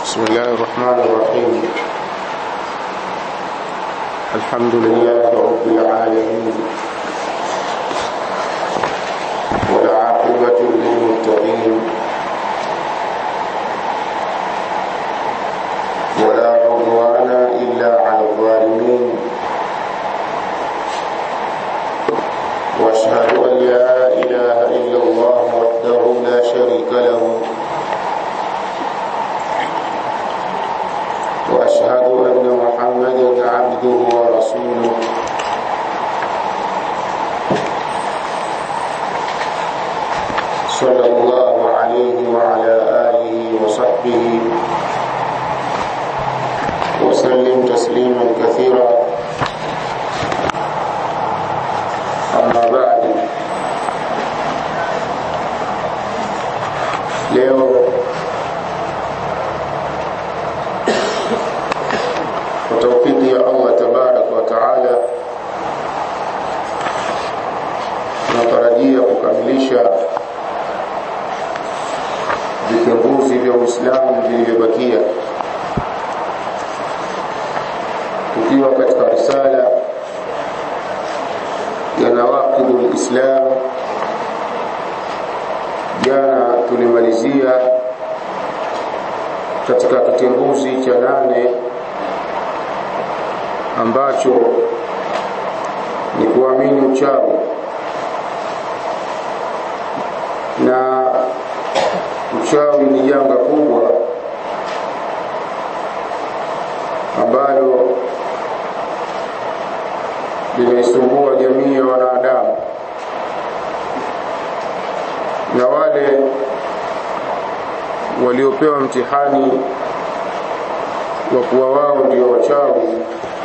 بسم الله الرحمن الرحيم الحمد لله رب العالمين والعاقبة للمتقين ولا عدوان إلا على الظالمين واشهد أن لا إله إلا الله وحده لا شريك له واشهد ان محمدا عبده ورسوله صلى الله عليه وعلى اله وصحبه وسلم تسليما كثيرا اما بعد leo kwa taufiki ya Allah tabaraka wa taala tunatarajia kukamilisha vitongozi vya Uislamu vilivyobakia tukiwa katika risala ya nawaqidul Islam jana tulimalizia katika kitenguzi cha nane ambacho ni kuamini uchawi na uchawi ni janga kubwa ambalo linaisumbua jamii ya wanadamu na wale waliopewa mtihani wa kuwa wao ndio wachawi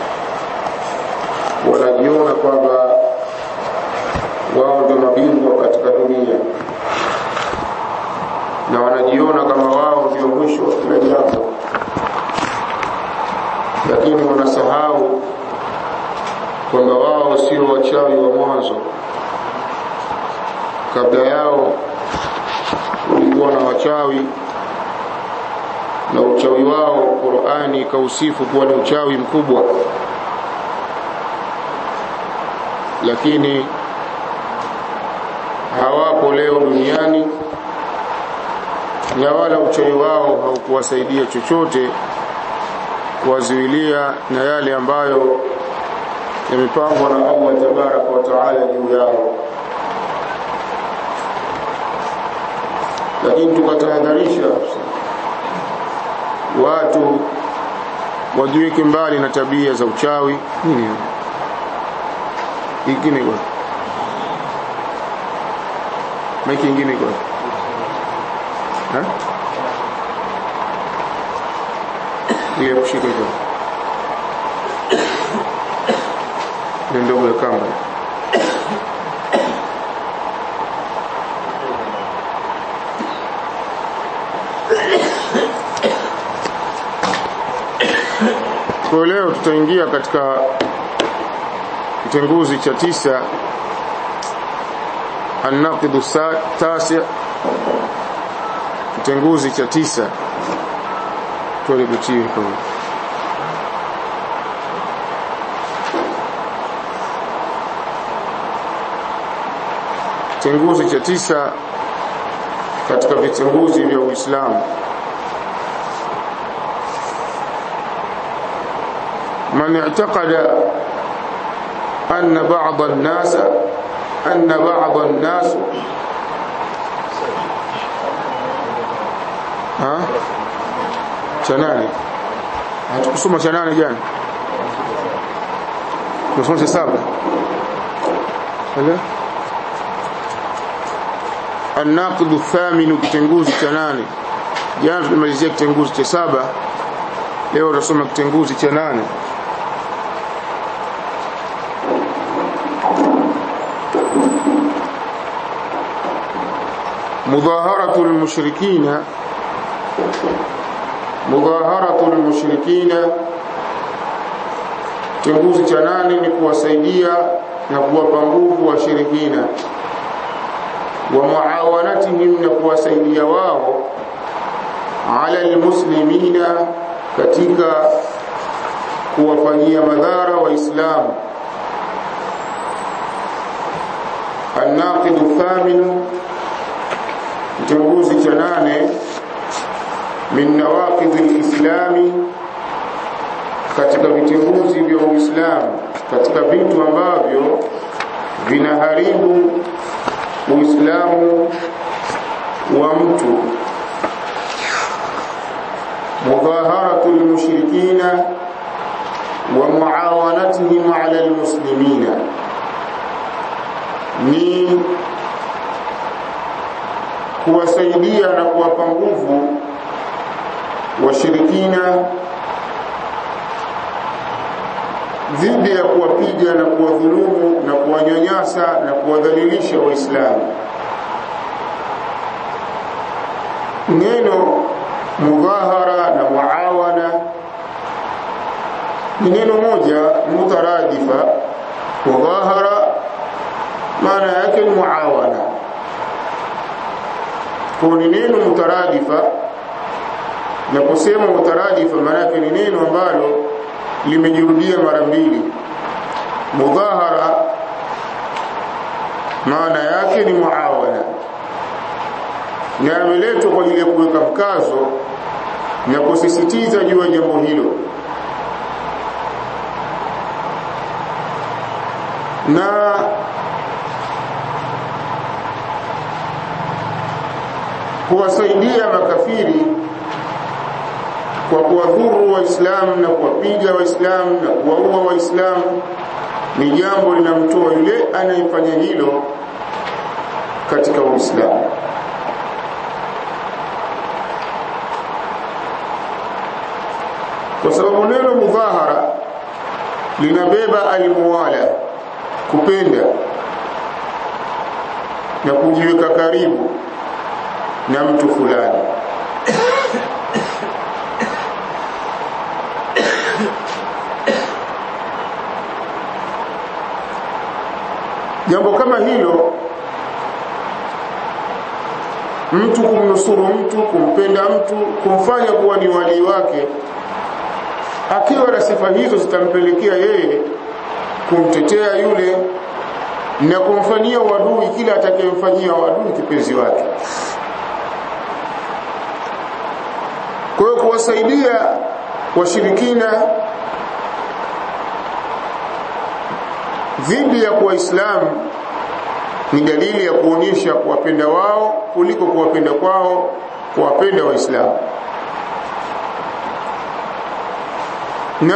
wanajiona kwamba wao ndio mabingwa katika dunia na wanajiona kama wao ndio mwisho wa kila jambo lakini wanasahau kwamba wao sio wachawi wa mwanzo kabla yao kulikuwa na wachawi na uchawi wao Qur'ani ikausifu kuwa ni uchawi mkubwa lakini hawapo leo duniani na wala uchawi wao haukuwasaidia chochote kuwazuilia na yale ambayo yamepangwa na Allah tabaraka wa taala juu yao lakini tukatahadharisha watu wajiweke mbali na tabia za uchawi nini ingine kwa maiki ingine kwa ha ile kushika hiyo ndio ndogo ya kamba kwa leo tutaingia katika kitenguzi cha tisa الناقض التاسع kitenguzi cha tisa tole kuchini kwa kitenguzi cha tisa katika vitenguzi vya Uislamu من اعتقد أن بعض الناس أن بعض الناس ها chanane hatukusoma chanane jana tusoma cha saba hala الناقض الثامن kitenguzi cha nane jana tulimalizia kitenguzi cha saba leo tutasoma kitenguzi cha nane مظاهرة المشركين مظاهرة المشركين kitenguzi cha nane ni kuwasaidia na kuwapa nguvu washirikina wa muawanatihim na kuwasaidia wao ala almuslimina katika kuwafanyia madhara waislamu الناقد الثامن kitunguzi cha nane min nawaqidh alislami katika vitunguzi vya uislamu katika vitu ambavyo vinaharibu uislamu wa mtu mudhaharatu almushrikina wa muawanatihim ala almuslimina ni kuwasaidia na kuwapa nguvu washirikina dhidi ya kuwapiga na kuwadhulumu na kuwanyanyasa na kuwadhalilisha waislamu neno mudhahara na muawana ni neno moja mutaradifa mudhahara maana yake ni muawana kwa ni neno mutaradifa na kusema mutaradifa maana yake ni neno ambalo limejirudia mara mbili mudhahara maana yake ni muawana na ameletwa kwa ajili ya kuweka mkazo na kusisitiza juu ya jambo hilo na kuwasaidia makafiri kwa kuwadhuru waislamu na kuwapiga waislamu na kuwaua waislamu ni jambo linamtoa yule anayefanya hilo katika uislamu kwa sababu neno mudhahara linabeba almuwala kupenda na kujiweka karibu na mtu fulani jambo kama hilo mtu kumnusuru mtu kumpenda mtu kumfanya kuwa ni walii wake akiwa na sifa hizo zitampelekea yeye kumtetea yule na kumfanyia uadui kila atakayemfanyia uadui kipenzi wake kwa hiyo kuwasaidia washirikina dhidi ya waislamu ni dalili ya kuonyesha kuwapenda wao kuliko kuwapenda kwao kuwapenda waislamu na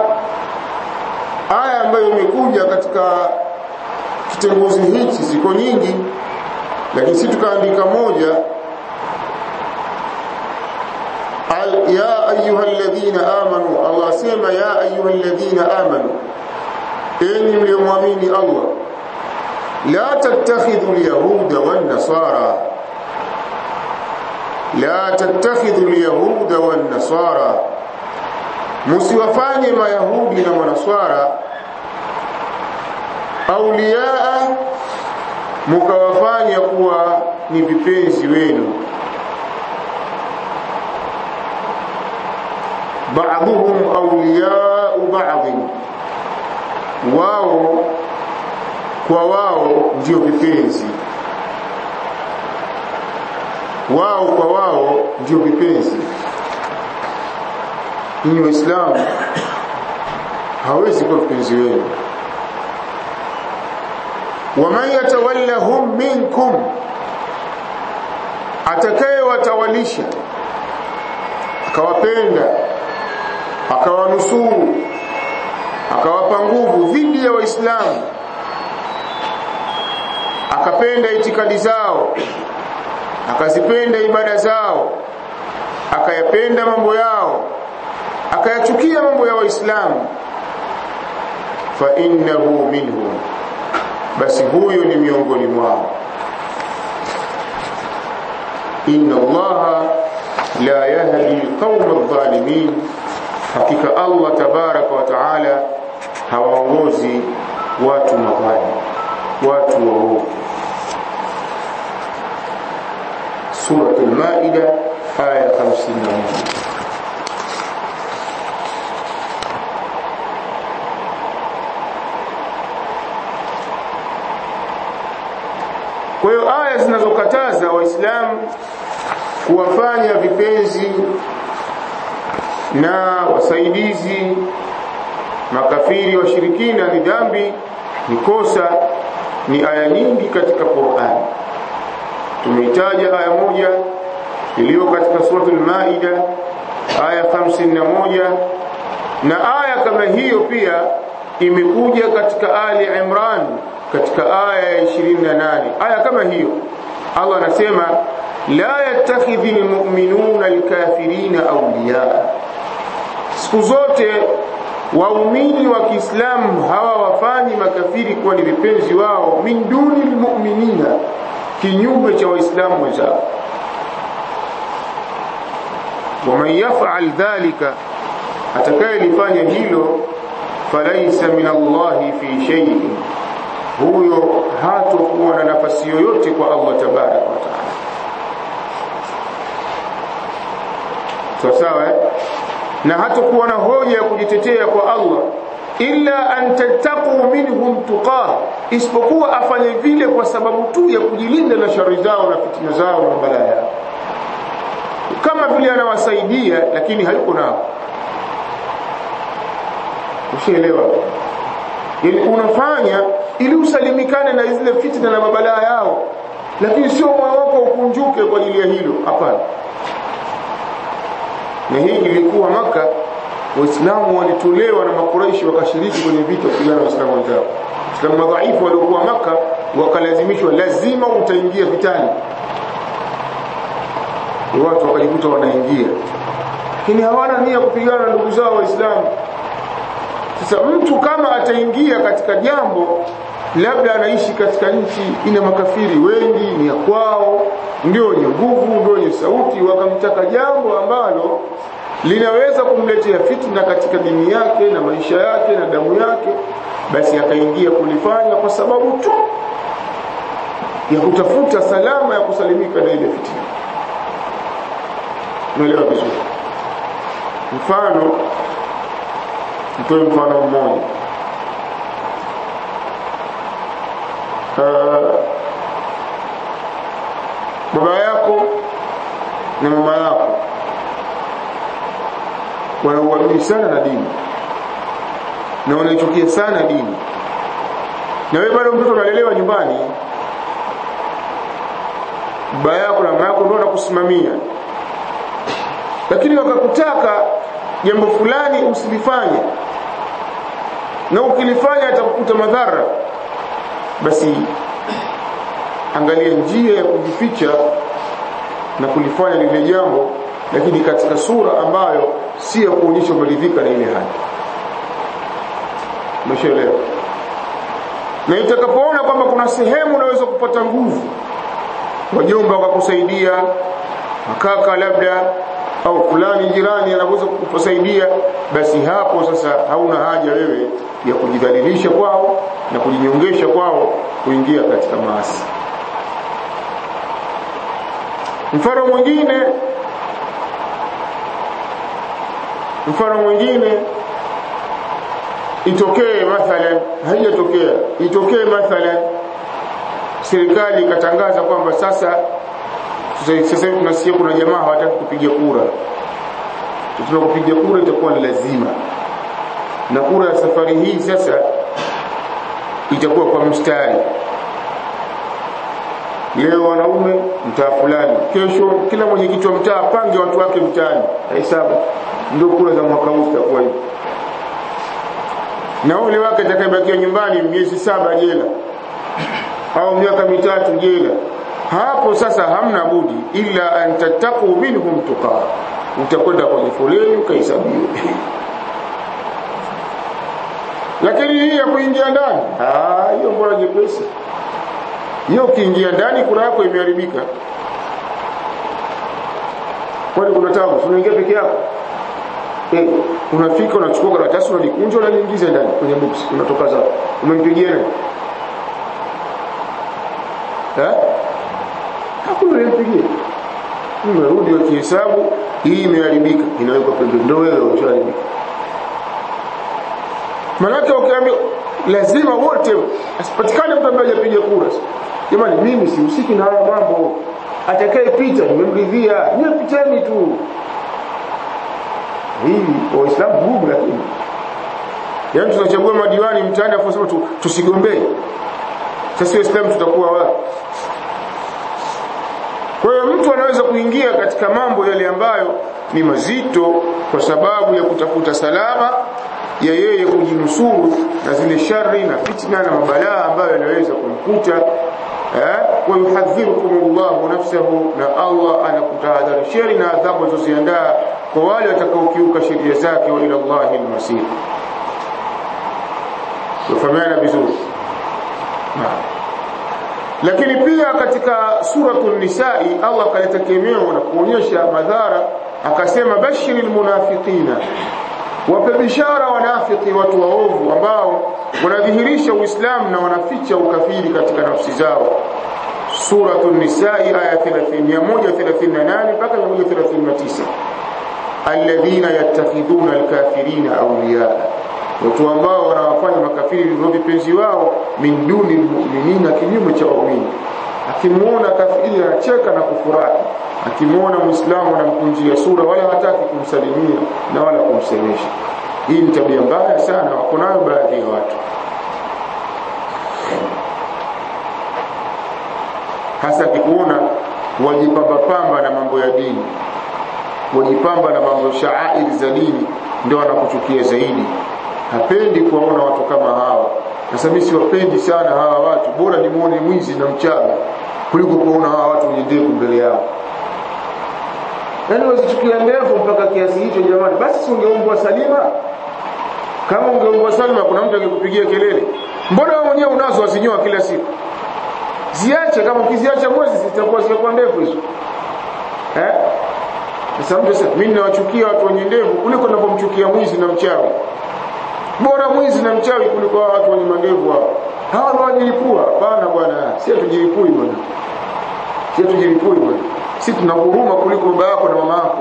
aya ambayo imekuja katika kitenguzi hichi ziko nyingi lakini si tukaandika moja ya ayuha alladhina amanu Allah sema ya ayuha alladhina amanu enyi mliomwamini Allah la tattakhidhu alyahuda wan nasara la tattakhidhu alyahuda wan nasara musiwafanye mayahudi na manaswara auliaa mukawafanya kuwa ni vipenzi wenu ba'dhum awliya'u ba'd wao kwa wao ndio vipenzi wao kwa wao ndio vipenzi ni waislamu hawezi kuwa mpenzi wenu waman yatawallahum minkum atakayewatawalisha akawapenda akawanusuru akawapa nguvu dhidi ya waislamu akapenda itikadi zao akazipenda ibada zao akayapenda mambo yao akayachukia mambo ya waislamu fa innahu minhum basi huyo ni miongoni mwao inna allaha la yahdi alqawma adh-dhalimin hakika allah tabaraka wa taala hawaongozi watu mabaya watu waovu suratul maida aya 51 Kwa hiyo aya zinazokataza waislamu kuwafanya vipenzi na wasaidizi makafiri washirikina ni dhambi ni kosa ni aya nyingi katika Qur'an tumeitaja aya moja iliyo katika suratul maida aya 51 na aya kama hiyo pia imekuja katika ali imran katika aya ya 28 aya kama hiyo Allah anasema la yattakhidhi almu'minuna alkafirina awliya siku zote waumini wa Kiislamu hawa wafanyi makafiri kuwa ni vipenzi wao min duni almu'minina kinyume cha waislamu wenzao waman yaf'al dhalika atakayelifanya hilo falaisa min Allahi fi shay'in huyo hatokuwa na nafasi yoyote kwa Allah tabaraka wa taala sawa sawa eh? na hatakuwa na hoja ya kujitetea kwa Allah illa an tattaqu minhum tuqah isipokuwa afanye vile kwa sababu tu ya kujilinda na shari zao na fitina zao na balaa yao kama vile anawasaidia lakini hayuko nao ushaelewa yani unafanya ili usalimikane na zile fitna na mabalaa yao lakini sio moyo wako ukunjuke kwa ajili ya hilo hapana na hii ilikuwa maka waislamu walitolewa na makuraishi wakashiriki kwenye vita kupigana na waislamu wenzao waislamu madhaifu waliokuwa maka wakalazimishwa lazima utaingia vitani watu wakajikuta wanaingia lakini hawana nia kupigana na ndugu zao waislamu sasa mtu kama ataingia katika jambo labda anaishi katika nchi ina makafiri wengi ni ya kwao ndio wenye nguvu ndio wenye sauti wakamtaka jambo ambalo linaweza kumletea fitna katika dini yake na maisha yake na damu yake basi akaingia kulifanya kwa sababu tu ya kutafuta salama ya kusalimika na ile fitna unaelewa vizuri mfano nitoe mfano mmoja uh, baba yako na mama yako wanauamini sana na dini na wanaichukia sana dini na wewe bado mtoto unalelewa nyumbani baba yako na mama yako ndio wanakusimamia lakini wakakutaka jambo fulani usilifanye na ukilifanya atakukuta madhara basi angalia njia ya kujificha na kulifanya lile jambo lakini katika sura ambayo si ya kuonyesha umeridhika na ile hali umeshaelewa na itakapoona kwamba kuna sehemu unaweza kupata nguvu wajomba wakakusaidia makaka labda au fulani jirani anaweza kukusaidia basi hapo sasa hauna haja wewe ya kujidhalilisha kwao na kujinyongesha kwao kuingia katika maasi mfano mwingine mfano mwingine itokee mathalan haijatokea itokee mathalan serikali ikatangaza kwamba sasa sasa hivi tunasikia kuna jamaa hawataki kupiga kura tuna kupiga kura itakuwa ni lazima na kura ya safari hii sasa itakuwa kwa mstari leo wanaume mtaa fulani kesho kila mwenyekiti wa mtaa pange watu wake mtaani hesabu ndio kura za mwaka huu zitakuwa hivi na ule wake atakayebakia nyumbani miezi saba jela au miaka mitatu jela hapo sasa hamna budi illa an tattaqu minhum tuqa utakwenda kwenye foleni ukahesabiwe lakini hii ya kuingia ndani ah hiyo mbona nyepesi hiyo ukiingia ndani kura yako imeharibika kwani kuna tabu unaingia peke yako eh unafika unachukua karatasi unalikunja unaliingiza ndani kwenye box unatoka zao umempigia nani eh hakuna aliyempigia umerudi wakihesabu hii imeharibika inawekwa pembeni ndio wewe ushaharibika manake ukiambia lazima wote asipatikane mtu ambaye hajapiga kura jamani mimi sihusiki na haya mambo atakaye pita nimemridhia niwe piteni tu hii waislamu gumu lakini yaani tunachagua madiwani mtaani afu sema tu, tusigombee sasa waislamu tutakuwa wapi kwa hiyo mtu anaweza kuingia katika mambo yale ambayo ni mazito kwa sababu ya kutafuta salama ya yeye kujinusuru na zile shari na fitna na mabalaa ambayo yanaweza kumkuta eh wa yuhadhirukum Allahu nafsahu na Allah anakutahadharisheni na adhabu alizoziandaa kwa wale watakaokiuka sheria zake wa ila Allahi al-masir tufahamiana vizuri lakini pia katika suratul nisai Allah kaleta kemeo na kuonyesha madhara akasema bashiril munafiqina wape bishara wanafiki watu waovu ambao wanadhihirisha uislamu na wanaficha ukafiri katika nafsi zao suratul nisai aya 30 138 mpaka 139 alladhina yattakhidhuna alkafirina awliya watu ambao wanawafanya makafiri ndio vipenzi wao min duni almu'minina kinyume cha waumini akimuona kafiri anacheka na kufurahi akimuona muislamu anamkunjia sura wala hataki kumsalimia na wala kumsemesha hii ni tabia mbaya sana wako nayo baadhi ya watu hasa akikuona wajipamba pamba na mambo ya dini wajipamba na mambo shaairi za dini ndio anakuchukia zaidi hapendi kuwaona watu kama hawa sasa mimi siwapendi sana hawa watu bora nimuone mwizi na mchawi kuliko kuona hawa watu wenye ndevu mbele yao yaani wazichukia ndevu mpaka kiasi hicho jamani basi si ungeumbwa salima kama ungeumbwa salima kuna mtu angekupigia kelele mbona wewe mwenyewe unazo wazinyoa kila siku ziache kama ukiziacha mwezi zitakuwa zitakuwa ndefu hizo eh sasa mtu sasa mimi nawachukia watu wenye ndevu kuliko ninapomchukia mwizi na mchawi bora mwizi na mchawi kuliko watu wenye mandevu hao hawa ndio wajilipua hapana bwana si tujilipui bwana si tujilipui bwana si tuna huruma kuliko baba yako na mama yako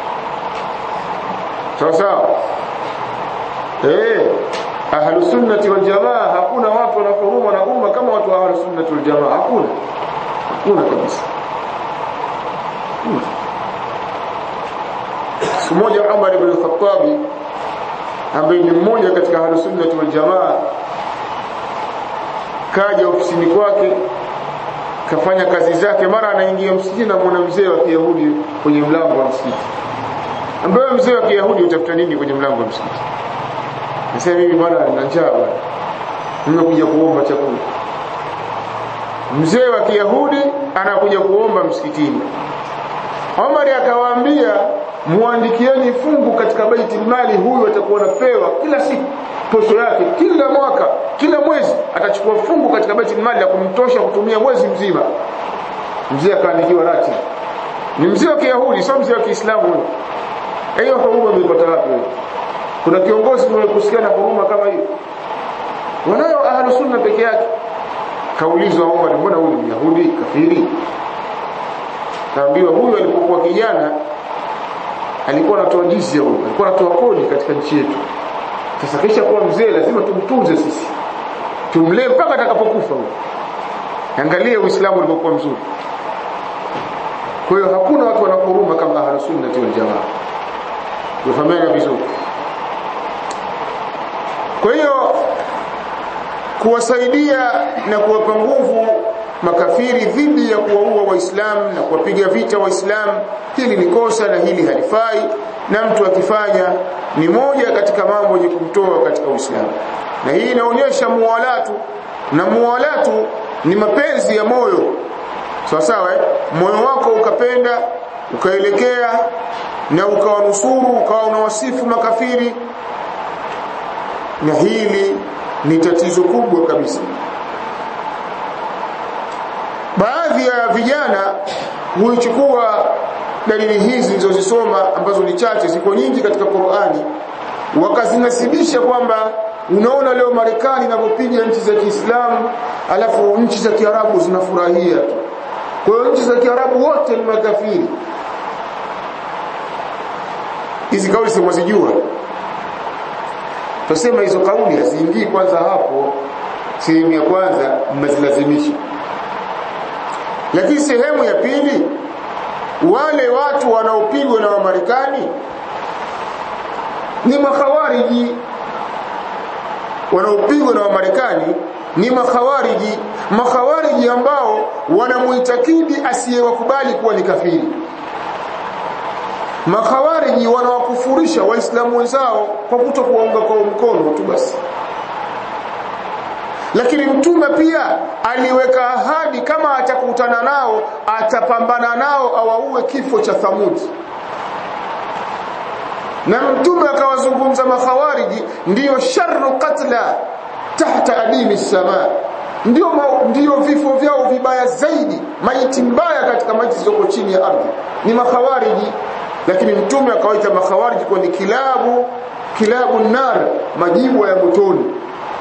sawa sawa eh ahlus sunnati wal jamaa hakuna watu wana huruma na umma kama watu wa ahlus sunnati wal jamaa hakuna hakuna kabisa siku moja Umar ibn al-Khattab ambaye ni mmoja katika ahlus sunnati wal jamaa kaja ofisini kwake kafanya kazi zake mara anaingia msikiti na mwana mzee wa Kiyahudi kwenye mlango wa msikiti ambaye mzee wa Kiyahudi utafuta nini kwenye mlango wa msikiti nasema mimi bwana nina njaa bwana nimekuja kuomba chakula mzee wa Kiyahudi anakuja kuomba msikitini Omar akawaambia muandikieni fungu katika baiti mali huyu atakuwa napewa kila siku posho yake kila mwaka kila mwezi atachukua fungu katika baiti mali la kumtosha kutumia mwezi mzima mzee akaandikiwa rati ni mzee wa Kiyahudi sio mzee wa Kiislamu huyo hiyo huruma umepata wapi wewe kuna kiongozi mwenye kusikia na huruma kama hiyo wanayo ahlu sunna peke yake kaulizwa Omar mbona huyu ni Yahudi kafiri kaambiwa huyu alipokuwa kijana alikuwa anatoa jizya huyu alikuwa anatoa kodi katika nchi yetu sasa kisha kuwa mzee lazima tumtunze sisi tumlee mpaka atakapokufa huyu angalia uislamu ulivyokuwa mzuri kwa hiyo hakuna watu wanakuruma kama ahlus sunnah wal jamaa tufahamiana vizuri kwa hiyo kuwasaidia na kuwapa nguvu makafiri dhidi ya kuwaua waislamu na kuwapiga vita waislamu hili ni kosa na hili halifai na mtu akifanya ni moja katika mambo yenye kumtoa katika uislamu na hii inaonyesha muwalatu na muwalatu ni mapenzi ya moyo sawa sawa eh? moyo wako ukapenda ukaelekea na ukawanusuru ukawa unawasifu makafiri na hili ni tatizo kubwa kabisa baadhi ya vijana huichukua dalili hizi nilizozisoma ambazo ni chache ziko nyingi katika Qur'ani wakazinasibisha kwamba unaona leo Marekani inapopiga nchi za Kiislamu alafu nchi za Kiarabu zinafurahia tu kwa hiyo nchi za Kiarabu wote ni makafiri hizi kauli si mwazijua tusema hizo kauli haziingii kwanza hapo sehemu ya kwanza mmezilazimisha lakini sehemu ya pili wale watu wanaopigwa na wamarekani ni makhawariji wanaopigwa na wamarekani ni makhawariji makhawariji ambao wanamuitakidi asiyewakubali kuwa ni kafiri makhawariji wanawakufurisha waislamu wenzao kwa kuto kuwaunga kwa mkono tu basi lakini mtume pia aliweka ahadi kama atakutana nao atapambana nao awaue kifo cha thamudi na mtume akawazungumza makhawariji ndiyo sharru katla tahta adimi samaa ndio ndio vifo vyao vibaya zaidi maiti mbaya katika maiti zilizoko chini ya ardhi ni makhawariji lakini mtume akawaita makhawariji kwa ni kilabu kilabu nar majibu ya motoni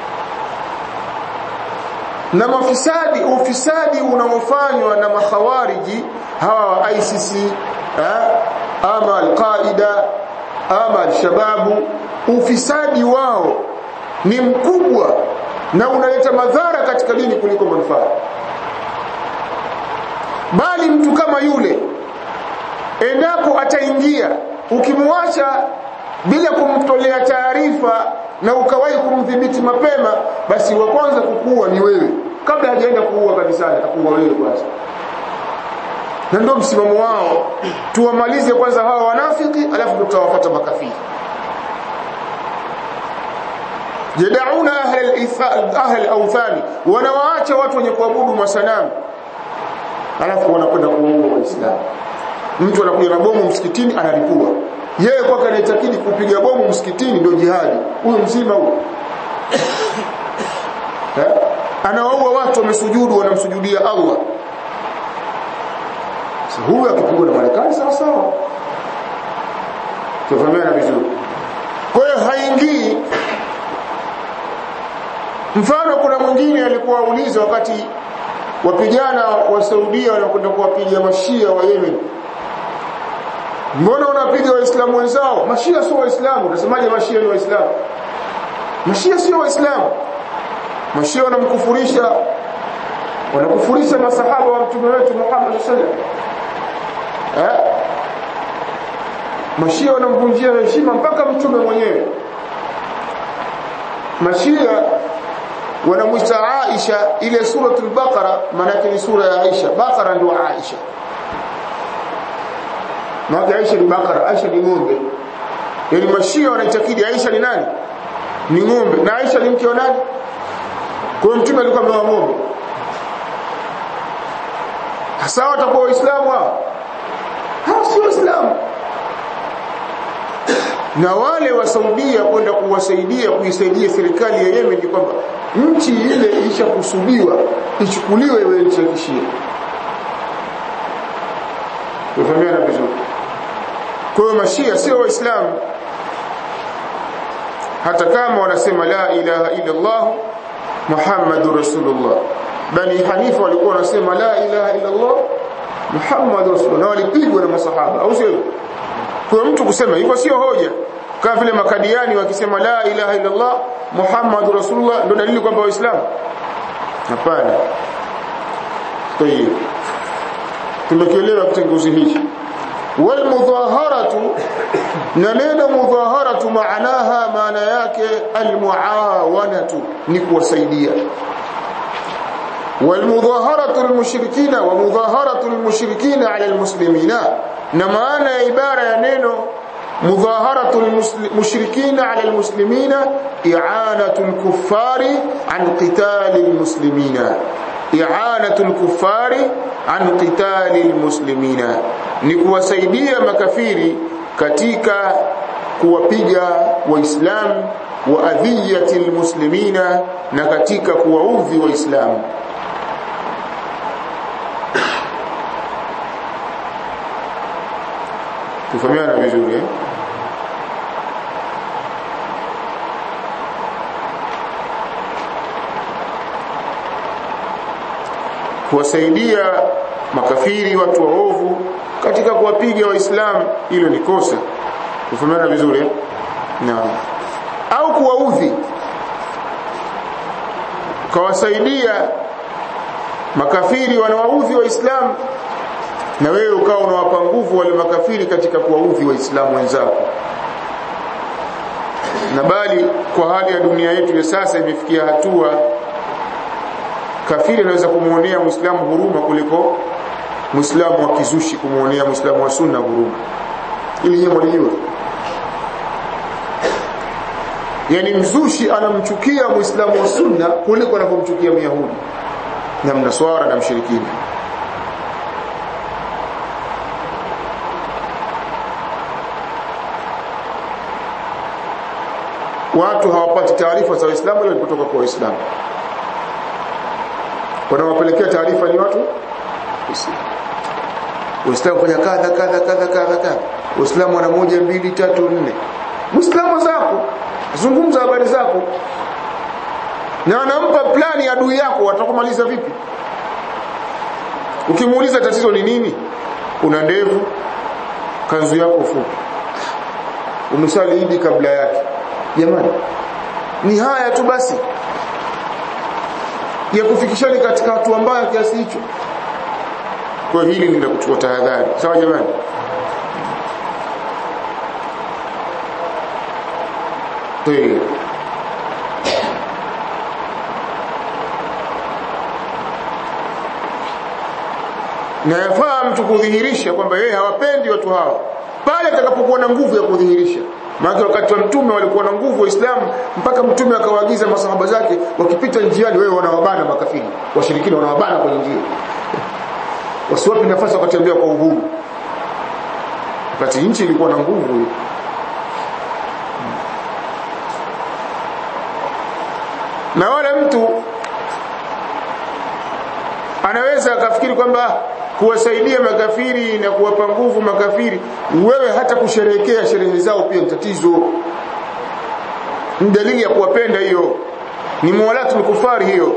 na mafisadi ufisadi unaofanywa na makhawariji hawa wa ICC ha? ama al-Qaida ama al-Shababu ufisadi wao ni mkubwa na unaleta madhara katika dini kuliko manufaa bali mtu kama yule endapo ataingia ukimwacha bila kumtolea taarifa na ukawahi kumdhibiti mapema basi wa kwanza kukuua ni wewe kabla hajaenda kuua kanisani atakuua wewe kwanza na ndio msimamo wao tuwamalize kwanza hawa wanafiki alafu tutawafuata makafiri yadauna ahli awthani wanawaacha watu wenye kuabudu masanamu alafu wanakwenda kuwaua waislamu mtu anakuja na bomu msikitini analipua yeye kwake anaitakidi kupiga bomu msikitini ndio jihadi huyo mzima huyo anawaua watu wamesujudu wanamsujudia Allah sasa huyo akipigwa na Marekani sawa sawa tufahamiana vizuri kwa hiyo haingii mfano kuna mwingine alikuwa auliza wakati wapigana wa Saudia wanakwenda kuwapiga mashia wa Yemen mbona wanapiga waislamu wenzao mashia sio waislamu unasemaje mashia ni waislamu mashia sio waislamu mashia wanamkufurisha wanakufurisha masahaba wa mtume wetu Muhammad sallallahu alaihi eh mashia wanamvunjia heshima mpaka mtume mwenyewe mashia wanamwita Aisha ile suratul Baqara maana ni sura ya Aisha Baqara ndio Aisha Maana Aisha ni Bakara, Aisha ni ng'ombe. Yaani mashia wanaitakidi Aisha ni nani? Ni ng'ombe. Na Aisha ni mke wa nani? Kwa mtume alikuwa ameoa ng'ombe. Hasa watakuwa Waislamu hao? Hao si Waislamu. Na wale wa Saudia kwenda kuwasaidia kuisaidia serikali ya Yemen ni kwamba nchi ile ishakusudiwa ichukuliwe iwe nchi ya kishia. Tufahamiana vizuri. Kwa hiyo mashia sio waislamu hata kama wanasema la ilaha illa Allah Muhammadur Rasulullah. Bani Hanifa walikuwa wanasema la ilaha illa Allah Muhammadur Rasulullah na walipigwa na masahaba au sio? Kwa mtu kusema hivyo sio hoja. Kama vile makadiani wakisema la ilaha illa Allah Muhammadur Rasulullah ndio dalili kwamba waislamu. Hapana. Kwa hiyo tumekielewa kitenguzi hichi والمظاهرة ننين مظاهرة معناها معنى yake المعاونة نكوسيدية والمظاهرة المشركين ومظاهرة المشركين على المسلمين نمانا عبارة ينينو مظاهرة المشركين على المسلمين إعانة الكفار عن قتال المسلمين إعانة الكفار عن قتال المسلمين ni kuwasaidia makafiri katika kuwapiga waislamu wa adhiyati almuslimina na katika kuwaudhi waislamu tufahamiana vizuri eh? kuwasaidia makafiri watu waovu katika kuwapiga waislamu hilo ni kosa Ufahamana vizuri eh? Naam. Au kuwaudhi kawasaidia makafiri wanawaudhi waislamu na wewe ukawa unawapa nguvu wale makafiri katika kuwaudhi waislamu wenzako na bali kwa hali ya dunia yetu ya sasa imefikia hatua kafiri anaweza kumuonea muislamu huruma kuliko muislamu wa kizushi kumuonea muislamu wa sunna huruma ili yeye mwalijua yani mzushi anamchukia muislamu wa sunna kuliko anavyomchukia myahudi na mnaswara na mshirikina watu hawapati taarifa za Uislamu ile kutoka kwa Waislamu wanawapelekea taarifa ni watu Uislamu fanya kadha kadha kadha kadha kadha Uislamu ana moja mbili tatu nne Muislamu zako zungumza habari zako na anampa plani ya adui yako watakumaliza vipi ukimuuliza tatizo ni nini una ndevu kanzu yako fupi umesali idi kabla yake jamani ni haya tu basi ya kufikishani katika hatua mbaya kiasi hicho kwa hili ni la kuchukua tahadhari sawa jamani Tayeb. na yafaa mtu kudhihirisha kwamba yeye hawapendi watu hao pale atakapokuwa na nguvu ya kudhihirisha maana wakati wa mtume walikuwa na nguvu waislamu mpaka mtume akawaagiza masahaba zake wakipita njiani wewe wanawabana makafiri washirikina wanawabana kwenye njia wasiwapi nafasi wakatembea kwa uhuru wakati nchi ilikuwa na nguvu na wala mtu anaweza akafikiri kwamba kuwasaidia makafiri na kuwapa nguvu makafiri wewe hata kusherehekea sherehe zao pia ni tatizo ni dalili ya kuwapenda hiyo ni muwalatu kufari hiyo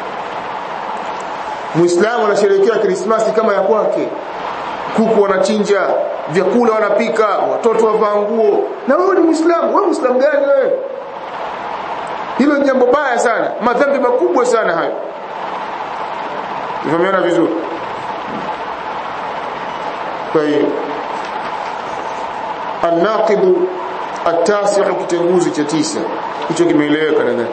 muislamu anasherehekea krismasi kama ya kwake kuku wanachinja vyakula wanapika watoto wavaa nguo na wewe ni muislamu wewe muislamu gani wewe hilo ni jambo baya sana madhambi makubwa sana hayo Tufahamiana vizuri طيب الناقض التاسع kitenguzi cha tisa hicho kimeeleweka nadhani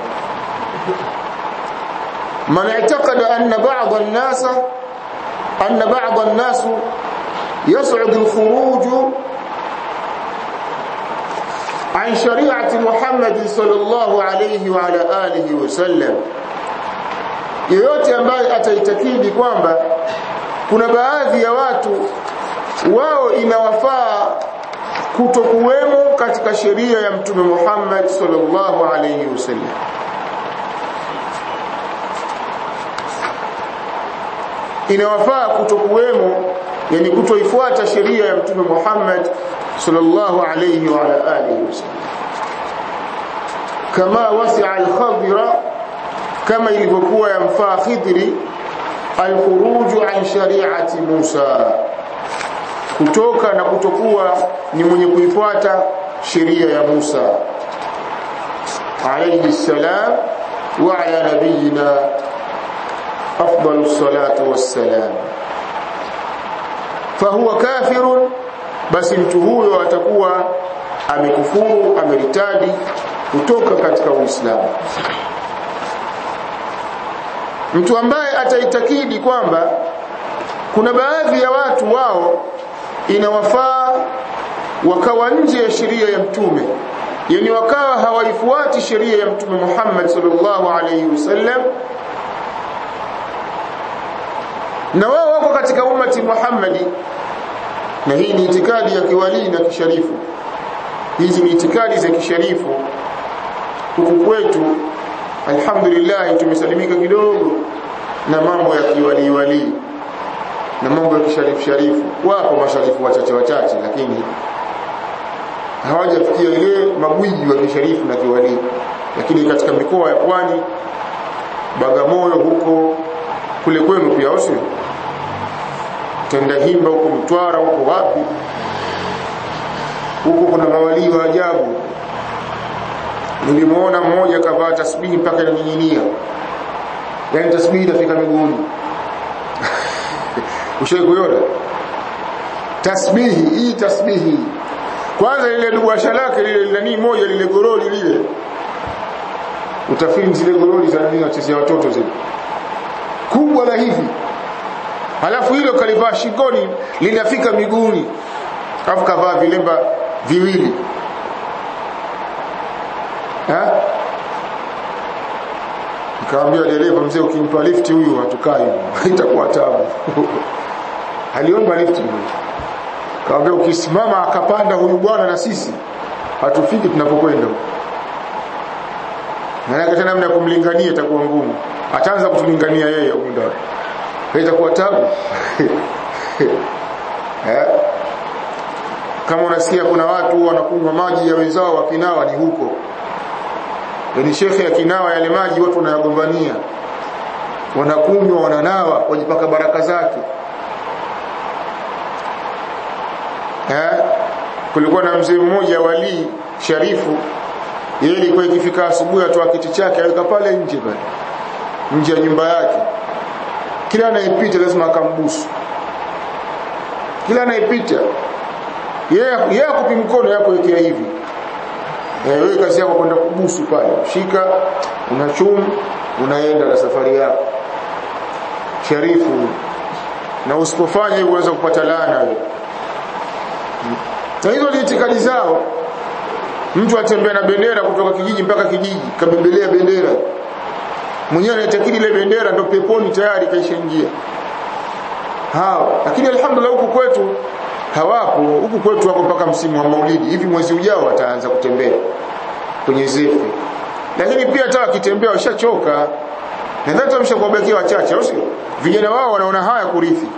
man i'taqada anna ba'd an-nas anna ba'd an-nas yas'ud al-khuruj عن شريعة محمد صلى الله عليه وعلى آله وسلم yeyote ambaye ataitakidi kwamba kuna baadhi ya watu wao inawafaa kutokuwemo katika sheria ya mtume Muhammad sallallahu alayhi wasallam inawafaa kutokuwemo yani kutoifuata sheria ya mtume Muhammad sallallahu alayhi wa ala alihi wasallam kama wasi'a al-khadira kama ilivyokuwa yamfaa khidri al-khuruju an shari'ati Musa kutoka na kutokuwa ni mwenye kuifuata sheria ya Musa alayhi salam wa ala nabiyina afdalu salatu wassalam fahuwa kafirun basi mtu huyo atakuwa amekufuru ameritadi kutoka katika Uislamu mtu ambaye ataitakidi kwamba kuna baadhi ya watu wao inawafaa wakawa nje ya sheria ya mtume yani wakawa hawaifuati sheria ya mtume Muhammad sallallahu alaihi wasallam na wao wako katika ummati Muhammadi na hii ni itikadi ya kiwalii na kisharifu hizi ni itikadi za kisharifu huku kwetu alhamdulillah tumesalimika kidogo na mambo ya kiwalii walii na mambo ya kisharifu sharifu wapo masharifu wachache wachache lakini hawajafikia ile magwiji wa kisharifu na kiwalii lakini katika mikoa ya pwani Bagamoyo huko kule kwenu pia au sio Tendahimba huko Mtwara huko wapi huko kuna mawalii wa ajabu nilimuona mmoja kavaa tasbihi mpaka inaning'inia yani tasbihi inafika miguuni ushawahi kuiona tasbihi hii tasbihi kwanza lile dubwasha lake lile nani moja lile goroli lile utafiri zile goroli za nini wachezea watoto zile kubwa la hivi halafu hilo kalivaa shingoni linafika miguuni alafu kavaa vilemba viwili ha nikamwambia dereva mzee ukimpa lifti huyu hatukai itakuwa tabu aliomba lifti huyu kaambia ukisimama akapanda huyu bwana na sisi hatufiki tunapokwenda maana tena namna kumlingania itakuwa ngumu ataanza kutulingania yeye huko ndani itakuwa tabu eh kama unasikia kuna watu wanakunywa maji ya wenzao wakinawa ni huko yani shekhe akinawa yale maji watu wanayagombania wanakunywa wananawa wajipaka baraka zake eh kulikuwa na mzee mmoja wali sharifu yeye ilikuwa ikifika asubuhi atoa kiti chake aweka pale nje pale nje ya nyumba yake kila anayepita lazima akambusu kila anayepita yeye yeye akupi mkono yako wekea hivi eh wewe kazi yako kwenda kubusu pale shika unachum unaenda na safari yako sharifu na usipofanya hivyo unaweza kupata laana wewe na hizo ni itikadi zao mtu atembea na bendera kutoka kijiji mpaka kijiji kabembelea bendera mwenyewe anaitakidi ile bendera ndio peponi tayari kaishaingia hao lakini alhamdulillah huku kwetu hawapo huku kwetu wako mpaka msimu wa maulidi hivi mwezi ujao wataanza kutembea kwenye zefe lakini pia hata wakitembea washachoka nadhani tumeshakuwabakia wachache au sio vijana wao wanaona haya kurithi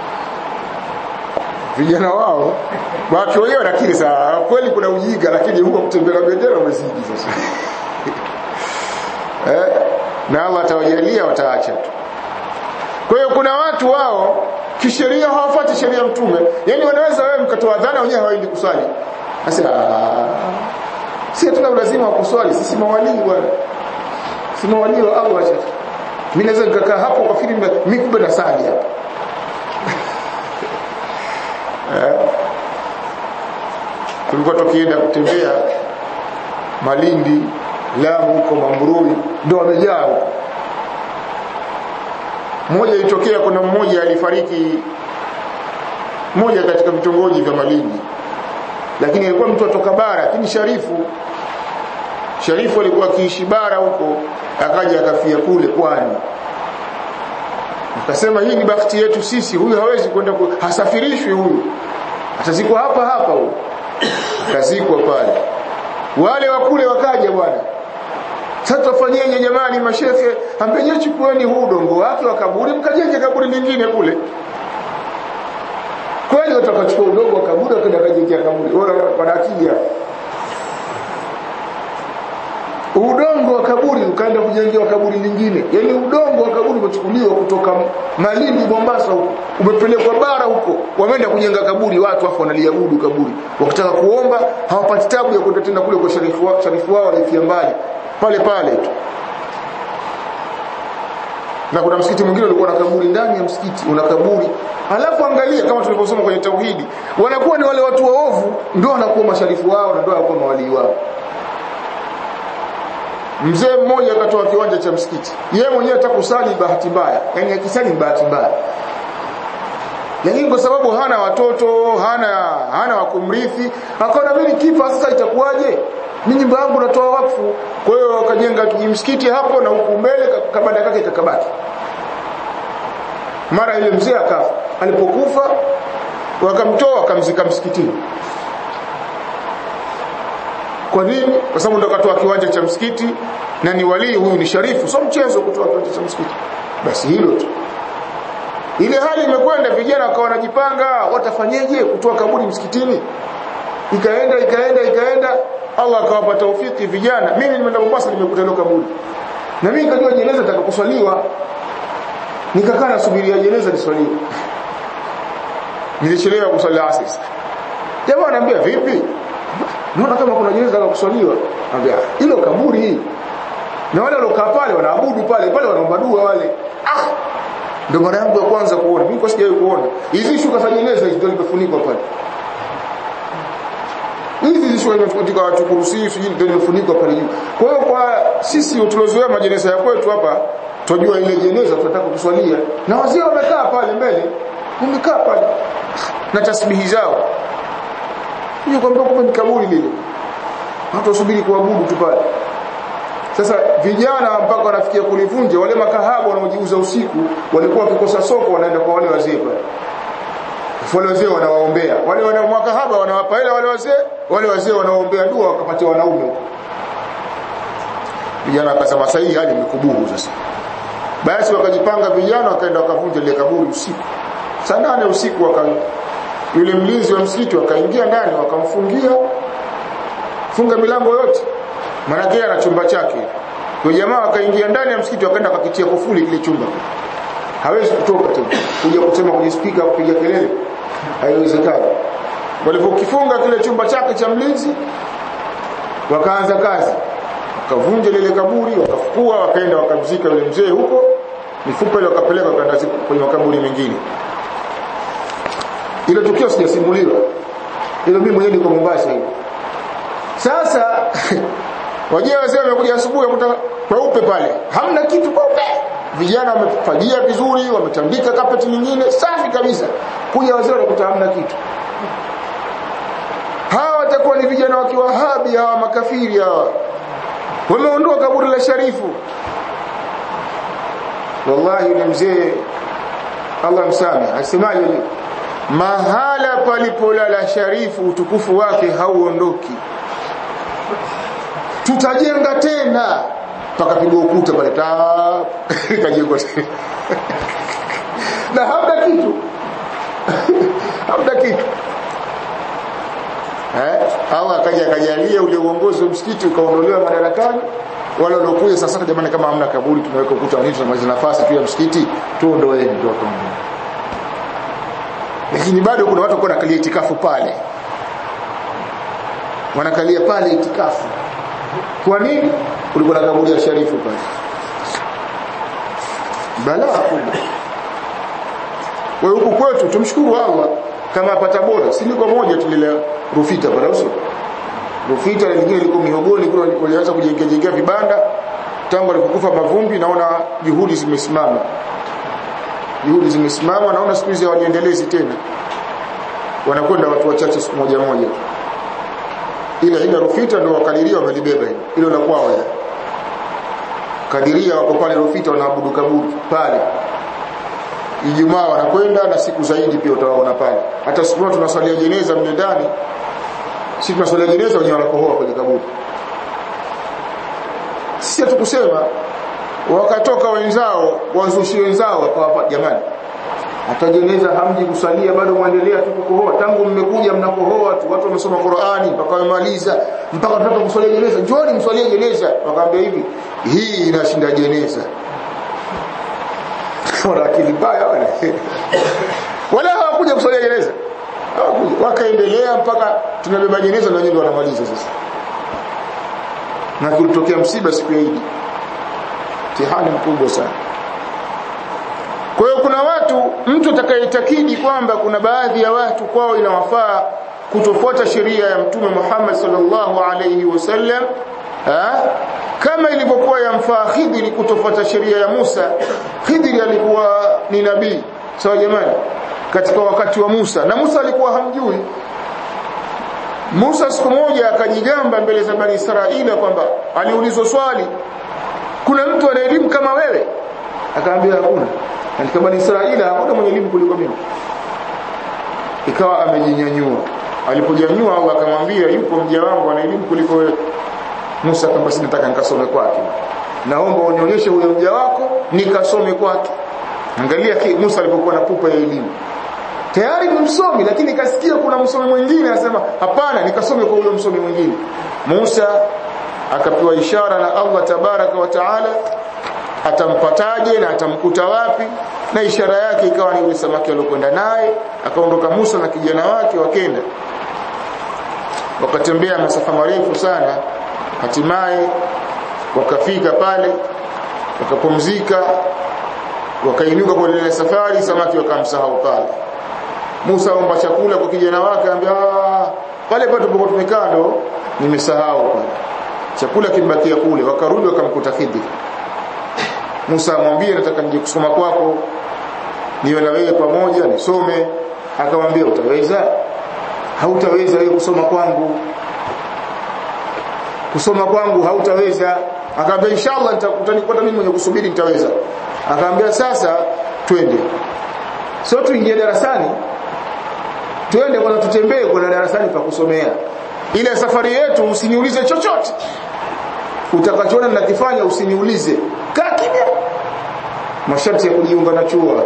vijana wao watu wenyewe nakiri saa kweli kuna ujinga lakini huko kutembea bendera umezidi sasa eh na Allah atawajalia wataacha tu kwa hiyo kuna watu wao kisheria hawafuati sheria ya mtume yani wanaweza wewe mkatoa dhana wenyewe hawaendi kuswali sasa si tuna lazima wa kuswali sisi mawalii bwana si mawalii wa Allah acha mimi naweza nikakaa hapo kwa filamu mimi kumbe nasali hapa tulikuwa tukienda kutembea Malindi Lamu huko Mambrui ndio wamejaa huko mmoja ilitokea kuna mmoja alifariki mmoja katika vitongoji vya Malindi lakini alikuwa mtu atoka bara lakini Sharifu Sharifu alikuwa akiishi bara huko akaja akafia kule pwani akasema hii ni bahati yetu sisi huyu hawezi kwenda hasafirishwi huyu atazikwa hapa hapa huyu kazikwa pale wale wa kule wakaja bwana sasa tufanyeje jamani mashehe ambenye chukueni huu udongo wake wa kaburi mkajenge kaburi lingine kule kweli watakachukua udongo wa kaburi wakaenda kajengea kaburi wanakia udongo wa kaburi ukaenda kujengewa kaburi lingine yani udongo wa kaburi umechukuliwa kutoka Malindi Mombasa huko umepelekwa bara huko wameenda kujenga kaburi watu afu wanaliabudu kaburi wakitaka kuomba hawapati tabu ya kwenda tena kule kwa sharifu wao sharifu wao alifia mbali pale pale tu na kuna msikiti mwingine ulikuwa na kaburi ndani ya msikiti una kaburi alafu angalia kama tulivyosoma kwenye tauhidi wanakuwa ni wale watu waovu ndio wanakuwa masharifu wao na ndio wanakuwa mawalii wao mzee mmoja akatoa kiwanja cha msikiti yeye mwenyewe atakusali bahati mbaya yani akisali ni bahati mbaya lakini kwa sababu hana watoto hana hana wa kumrithi akaona mimi kifa sasa itakuwaje mimi nyumba yangu natoa wakfu kwa hiyo akajenga msikiti hapo na huku mbele kabanda kake kakabaki mara ile mzee akafa alipokufa wakamtoa wakamzika msikitini kwa nini kwa sababu ndo akatoa kiwanja cha msikiti na ni walii huyu ni sharifu sio mchezo kutoa kiwanja cha msikiti basi hilo tu ile hali imekwenda vijana wakawa wanajipanga watafanyeje kutoa kaburi msikitini ikaenda ikaenda ikaenda Allah akawapa taufiki vijana mimi nimeenda Mombasa nimekuta ile kaburi na mimi nikajua jeneza litakaposwaliwa nikakaa nasubiria jeneza liswaliwe nilichelewa kuswali asr jamaa anambia vipi naona kama kuna jeneza la kuswaliwa anambia hilo kaburi hii na wale waliokaa pale wanaabudu pale pale wanaomba dua wale ah ndio mara yangu ya kwanza kuona mimi kwa sijawahi kuona hizi shuka za jeneza hizo ndio zimefunikwa pale hizi shuka katika watu kurusi sijui ndio zimefunikwa pale juu kwa hiyo kwa sisi tulozoea majeneza ya kwetu hapa tunajua ile jeneza tunataka kuswalia na wazee wamekaa pale mbele wamekaa pale na tasbihi zao hiyo kwamba kumbe ni kaburi lile watu wasubiri kuabudu tu pale sasa vijana mpaka wanafikia kulivunja wale makahaba wanaojiuza usiku walikuwa wakikosa soko wanaenda kwa wale wazee pale wale wazee wanawaombea wale wana makahaba wanawapa hela wale wazee wale wazee wanawaombea dua wakapatia wanaume vijana wakasema sasa hii hali imekubuhu sasa basi wakajipanga vijana wakaenda wakavunja ile kaburi usiku saa nane usiku waka yule mlinzi wa msikiti wakaingia ndani wakamfungia funga milango yote maana yeye ana chumba chake kwa jamaa wakaingia ndani ya msikiti wakaenda wakakitia kufuli kile chumba hawezi kutoka tena kuja kusema kwenye speaker kupiga kelele haiwezekani walipokifunga kile chumba chake cha mlinzi wakaanza kazi wakavunja lile kaburi wakafukua wakaenda wakamzika yule mzee huko mifupa ile wakapeleka wakaenda kwenye makaburi mengine ile tukio sijasimuliwa ile mimi mwenyewe niko Mombasa hiyo sasa wajia wazee wamekuja asubuhi wakuta kweupe pale hamna kitu kweupe vijana wamefagia vizuri wametandika kapeti nyingine safi kabisa kuja wazee wanakuta hamna kitu hawa watakuwa ni vijana wa kiwahabi hawa makafiri hawa wameondoa kaburi la sharifu wallahi yule mzee Allah msame asemaje mahala palipolala sharifu utukufu wake hauondoki tutajenga tena pakapigwa ukuta pale ikajengwa tena na hamna kitu hamna kitu eh au akaja akajalia ule uongozi wa msikiti ukaondolewa madarakani wale waliokuja sasa jamani kama hamna kaburi tunaweka ukuta wa nini tunamaliza nafasi tu ya msikiti tuondoeni ndio wakaondoa lakini bado kuna watu kuna kalia itikafu pale wanakalia pale itikafu kwa nini kulikuwa na kaburi ya sharifu pale balaa kubwa kwa huku kwetu tumshukuru Allah kama apata bora si liko moja tulile rufita pale uso rufita na lingine liko mihogoni kule walianza kujengea jengea vibanda tangu alikufa mavumbi naona juhudi zimesimama juhudi zimesimama naona siku hizi hawajiendelezi tena wanakwenda watu wachache siku moja moja ile ile rufita ndio wakadiria wamelibeba hilo hilo la kwao ya kadiria wako pale rufita wanaabudu kaburi pale Ijumaa wanakwenda na siku zaidi pia utawaona pale hata siku moja tunaswalia jeneza mle ndani sisi tunaswalia jeneza wenyewe wanakohoa kwenye kaburi sisi hatukusema wakatoka wenzao wazushi wenzao wakawapa jamani atajeneza hamji kusalia bado muendelea tu kukohoa tangu mmekuja mnakohoa tu watu wamesoma Qur'ani mpaka wamemaliza mpaka tunataka kuswalia jeneza njooni mswalie jeneza wakaambia hivi hii inashinda jeneza wana akili mbaya wale wala hawakuja kuswalia jeneza hawakuja wakaendelea mpaka tunabeba jeneza na wenyewe wanamaliza sasa na kulitokea msiba siku ya Idi mtihani mkubwa sana kwa hiyo kuna watu mtu atakayetakidi kwamba kuna baadhi ya watu kwao inawafaa kutofuata sheria ya mtume Muhammad sallallahu alayhi wasallam kama ilivyokuwa yamfaa Khidri kutofuata sheria ya Musa Khidri alikuwa ni nabii sawa jamani katika wakati wa Musa na Musa alikuwa hamjui Musa siku moja akajigamba mbele za Bani Israeli kwamba aliulizwa swali kuna mtu ana elimu kama wewe akaambia hakuna katika Bani Israeli hakuna mwenye elimu kuliko mimi ikawa amejinyanyua alipojanyua au akamwambia yupo mja wangu ana elimu kuliko wewe Musa kama sinataka nikasome kwake naomba unionyeshe huyo mja wako nikasome kwake angalia Musa alipokuwa na pupa ya elimu tayari ni msomi lakini kasikia kuna msomi mwingine anasema hapana nikasome kwa huyo msomi mwingine Musa akapewa ishara na Allah tabaraka wa taala atampataje na atamkuta wapi na ishara yake ikawa ni yule samaki aliyokwenda naye akaondoka Musa na kijana wake wakenda wakatembea masafa marefu sana hatimaye wakafika pale wakapumzika wakainuka kuendelea safari samaki wakamsahau pale Musa aomba chakula kwa kijana wake anambia pale pale tulipokuwa tumekaa ndo nimesahau pale chakula kimbakia kule wakarudi wakamkuta Khidr Musa amwambia nataka nije kusoma kwako niwe na wewe pamoja nisome akamwambia utaweza hautaweza wewe kusoma kwangu kusoma kwangu hautaweza akamwambia inshallah nitakutanikuta mimi mwenye kusubiri nitaweza akamwambia sasa twende sio tuingie darasani twende kwanza tutembee kwa darasani pa kusomea ile safari yetu usiniulize chochote utakachoona ninakifanya usiniulize kaa kimya masharti ya kujiunga na chuo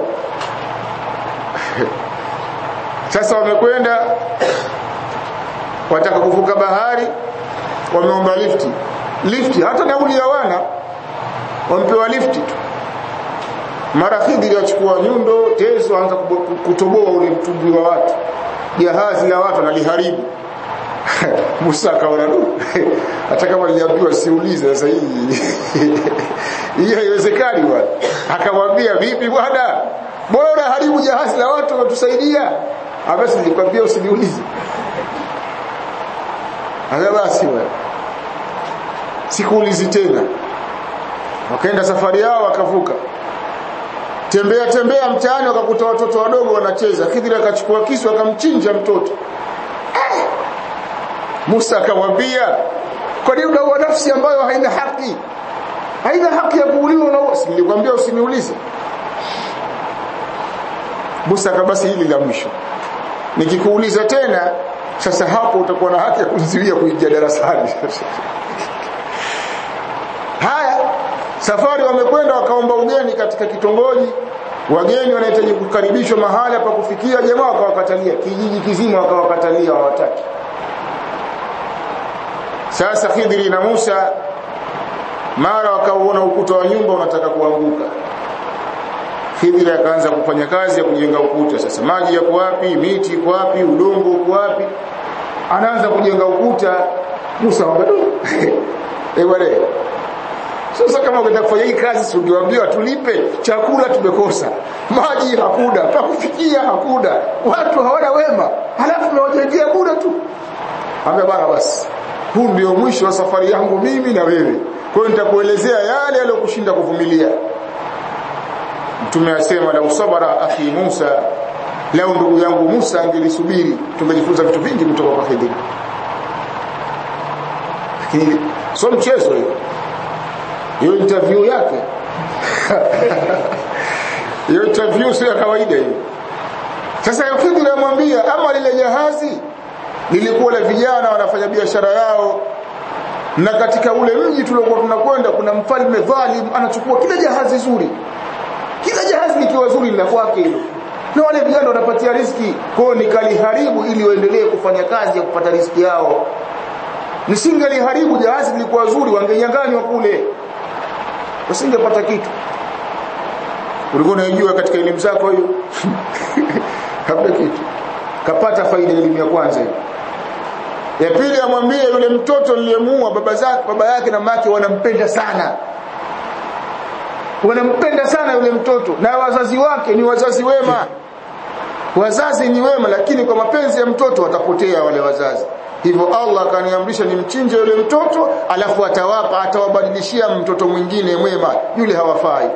sasa wamekwenda wataka kuvuka bahari wameomba lifti lifti hata nauli hawana wampewa lifti tu mara Khidri achukua nyundo tezo anza kutoboa ule mtumbwi wa watu jahazi la watu analiharibu Musa akaona du hata kama niliambiwa siulize sasa hii hii haiwezekani bwana akamwambia vipi bwana bora unaharibu jahazi la watu watusaidia abasi nilikwambia usiniulize Aka basi bwana sikuulizi tena wakaenda safari yao wakavuka tembea tembea mtaani wakakuta watoto wadogo wanacheza Khidri akachukua kisu akamchinja mtoto Musa akamwambia kwa nini unaua nafsi ambayo haina haki haina haki ya kuuliwa na nilikwambia usiniulize Musa akabasi hili la mwisho nikikuuliza tena sasa hapo utakuwa na haki ya kunizuia kuingia darasani haya safari wamekwenda wakaomba ugeni katika kitongoji wageni wanahitaji kukaribishwa mahala pa kufikia jamaa wakawakatalia kijiji kizima wakawakatalia hawataki sasa Khidri na Musa mara wakauona ukuta wa nyumba unataka kuanguka Khidri akaanza kufanya kazi ya kujenga ukuta sasa maji yako wapi miti iko wapi udongo uko wapi anaanza kujenga ukuta Musa anambia eh bwana sasa kama ungetaka kufanya hii kazi si ungeambiwa tulipe chakula tumekosa maji hakuna pa kufikia hakuna watu hawana wema halafu tunawajengea bure tu ambia bana basi huu ndio mwisho wa safari yangu mimi na wewe kwa hiyo nitakuelezea yale yaliyokushinda kuvumilia mtume asema la usabara akhi Musa leo ndugu yangu Musa angelisubiri tungejifunza vitu vingi kutoka kwa Khidr lakini sio mchezo hiyo hiyo interview yake hiyo interview sio ya kawaida hiyo sasa Khidr amwambia ama lile jahazi lilikuwa la vijana wanafanya biashara yao na katika ule mji tuliokuwa tunakwenda kuna mfalme dhalim anachukua kila jahazi zuri kila jahazi likiwa zuri la kwake hilo na wale vijana wanapatia riski kwao nikaliharibu ili waendelee kufanya kazi ya kupata riski yao nisingeliharibu jahazi lilikuwa zuri wangenyanganywa kule wasingepata kitu ulikuwa unajua katika elimu zako hiyo hamna kitu kapata faida elimu ya kwanza hiyo ya pili amwambie yule mtoto niliyemuua baba zake baba yake na mama wanampenda sana wanampenda sana yule mtoto na wazazi wake ni wazazi wema wazazi ni wema lakini kwa mapenzi ya mtoto watapotea wale wazazi hivyo Allah akaniamrisha nimchinje yule mtoto alafu atawapa atawabadilishia mtoto mwingine mwema yule hawafai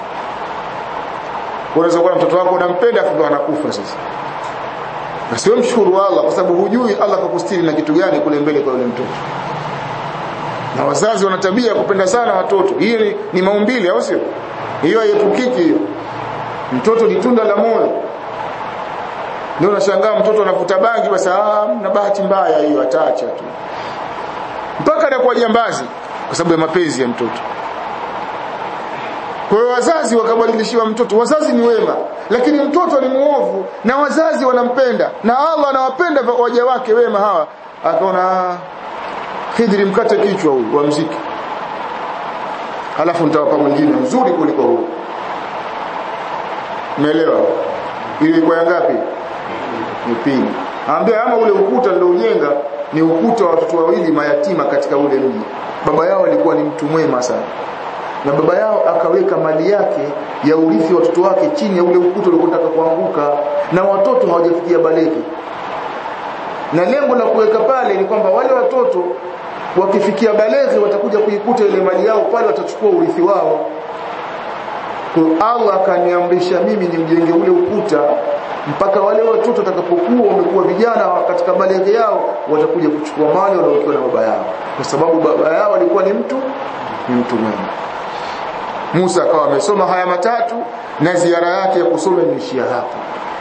unaweza kuwa mtoto wako unampenda afu anakufa sasa basi wewe mshukuru Allah kwa sababu hujui Allah kakustiri na kitu gani kule mbele kwa yule mtoto na wazazi wana tabia ya kupenda sana watoto hii ni, ni maumbile au sio hiyo haipukiki hiyo mtoto ni tunda la moyo ndio unashangaa mtoto anavuta bangi basi ah na bahati mbaya hiyo ataacha tu mpaka anakuwa jambazi kwa sababu ya mapenzi ya mtoto kwa hiyo wazazi wakabadilishiwa mtoto wazazi ni wema lakini mtoto ni muovu na wazazi wanampenda na Allah anawapenda waja wake wema hawa akaona Khidri mkate kichwa huyu wa mziki halafu nitawapa mwingine mzuri kuliko huyu umeelewa ile kwa ngapi ni pili ambia ama ule ukuta ndio ujenga ni ukuta wa watoto wawili mayatima katika ule mji baba yao alikuwa ni mtu mwema sana na baba yao akaweka mali yake ya urithi wa watoto wake chini ya ule ukuta uliotaka kuanguka na watoto hawajafikia baleki na lengo la kuweka pale ni kwamba wale watoto wakifikia baleghe watakuja kuikuta ile mali yao pale watachukua urithi wao kwa Allah akaniamrisha mimi nimjenge ule ukuta mpaka wale watoto watakapokuwa wamekuwa vijana katika baleghe yao watakuja kuchukua mali waliokuwa na baba yao kwa sababu baba yao alikuwa ni mtu ni mtu mwema Musa akawa amesoma haya matatu na ziara yake ya kusoma imeishia hapo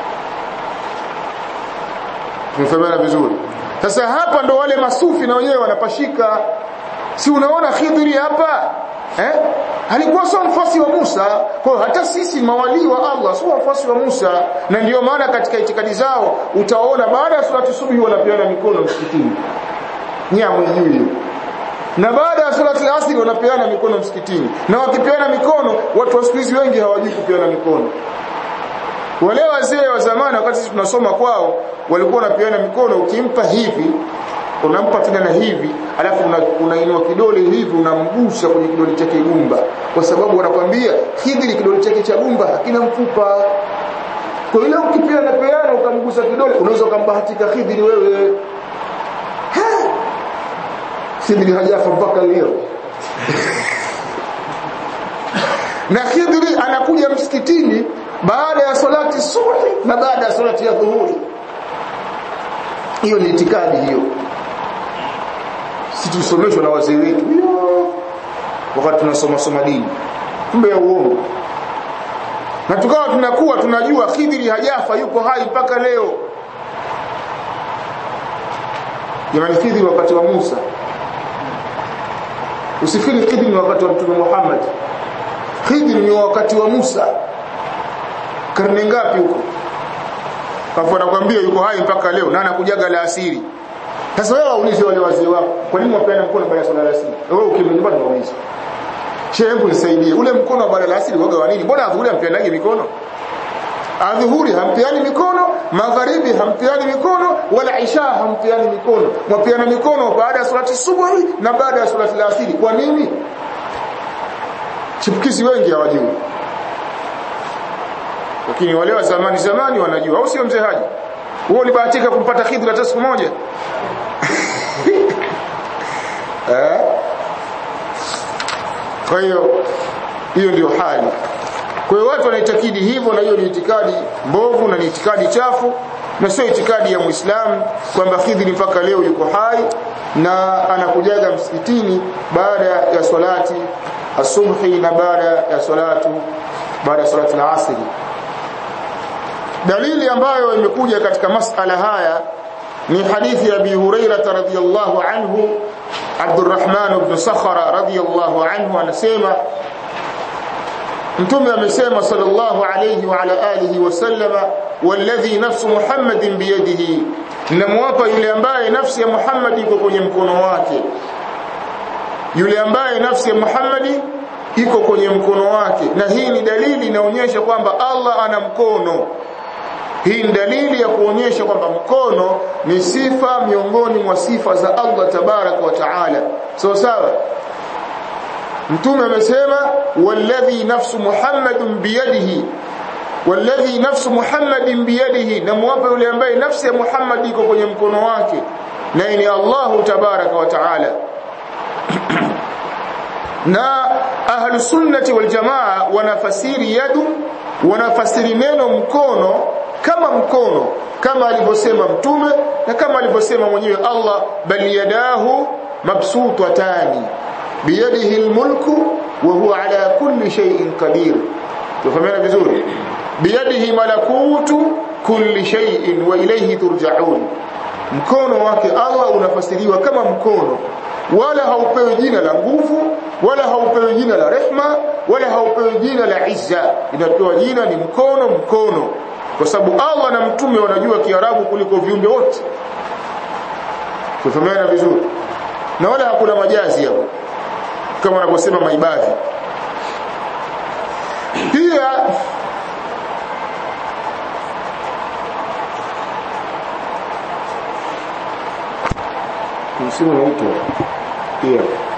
Tumefahamiana vizuri. Sasa hapa ndo wale masufi na wenyewe wanapashika. Si unaona Khidri hapa? Eh? Alikuwa sio mfasi wa Musa. Kwa hiyo hata sisi mawali wa Allah sio mfasi wa Musa na ndiyo maana katika itikadi zao utaona baada ya salati subuhi wanapeana mikono msikitini. Nyamwe juu na baada ya salati asri wanapeana mikono msikitini na wakipeana mikono watu wa siku hizi wengi hawajui kupeana mikono wale wazee wa zamani wakati sisi tunasoma kwao walikuwa wanapeana mikono ukimpa hivi unampa tena na hivi alafu unainua una kidole hivi unamgusa kwenye kidole chake gumba kwa sababu wanakwambia Khidri kidole chake cha gumba hakina mfupa kwa ile ukipeana peana ukamgusa kidole unaweza ukambahatika Khidri wewe Khidri hajafa mpaka leo na Khidri anakuja msikitini baada ya salati subuhi na baada ya salati ya dhuhuri hiyo ni itikadi hiyo si tusomeshwa na wazee wetu wakati tunasoma soma dini kumbe ya uongo na tukawa tunakuwa tunajua Khidri hajafa yuko hai mpaka leo jamani Khidri wakati wa Musa usifikiri Khidri ni wakati wa Mtume Muhammad Khidri ni wakati wa Musa karne ngapi huko kafu anakuambia yuko hai mpaka leo na anakujaga la asiri sasa wewe waulize wale wazee wako kwa nini wapeana mkono baada ya swala la asiri wewe ukimwambia nyumbani waulize shehe hebu nisaidie ule mkono wa baada ya asiri waga wa nini mbona adhuhuri hampeanagi mikono adhuhuri hampeani mikono magharibi hampeani mikono wala isha hampeani mikono mwapeana mikono baada ya salati subuhi na baada ya salati la asiri kwa nini chipukizi wengi hawajui lakini wale wa zamani zamani wanajua au sio mzee haji wewe ulibahatika kumpata khidra hata siku moja eh kwa hiyo hiyo ndio hali kwa hiyo watu wanaitakidi hivyo na hiyo ni itikadi mbovu na ni itikadi chafu na sio itikadi ya Muislamu kwamba Khidri mpaka leo yuko hai na anakujaga msikitini baada ya swalati asubuhi na baada ya salatu baada ya salati al-asri dalili ambayo imekuja katika masala haya ni hadithi ya Abi Huraira radhiyallahu anhu Abdurrahman ibn Sakhara radhiyallahu anhu anasema Mtume amesema sallallahu alayhi wa ala alihi wasallama walladhi nafsu Muhammadin biyadihi namwapa yule ambaye nafsi ya Muhammad iko kwenye mkono wake yule ambaye nafsi ya Muhammad iko kwenye mkono wake na hii ni dalili inaonyesha kwamba Allah ana mkono hii ni dalili ya kuonyesha kwamba mkono ni sifa miongoni mwa sifa za Allah tabaraka wa taala sawa sawa mtume amesema walladhi nafsu muhammadin biyadihi walladhi nafsu muhammadin biyadihi na muwape yule ambaye nafsi ya Muhammad iko kwenye mkono wake na ni Allahu tabaraka wa taala na ahlu sunnati wal jamaa wanafasiri yadu wanafasiri neno mkono kama mkono kama alivyosema mtume na kama alivyosema mwenyewe Allah bal yadahu mabsutatani biyadihi almulku wa huwa ala kulli shay'in qadir tufahamiana vizuri biyadihi malakutu kulli shay'in wa ilayhi turja'un mkono wake Allah unafasiriwa kama mkono wala haupewi jina la nguvu wala haupewi jina la rehma wala haupewi jina la izza inapewa jina ni mkono mkono kwa sababu Allah na mtume wanajua Kiarabu kuliko viumbe wote tufahamiana vizuri na wala hakuna majazi hapo kama wanavyosema maibadhi pia msimu unaitwa pia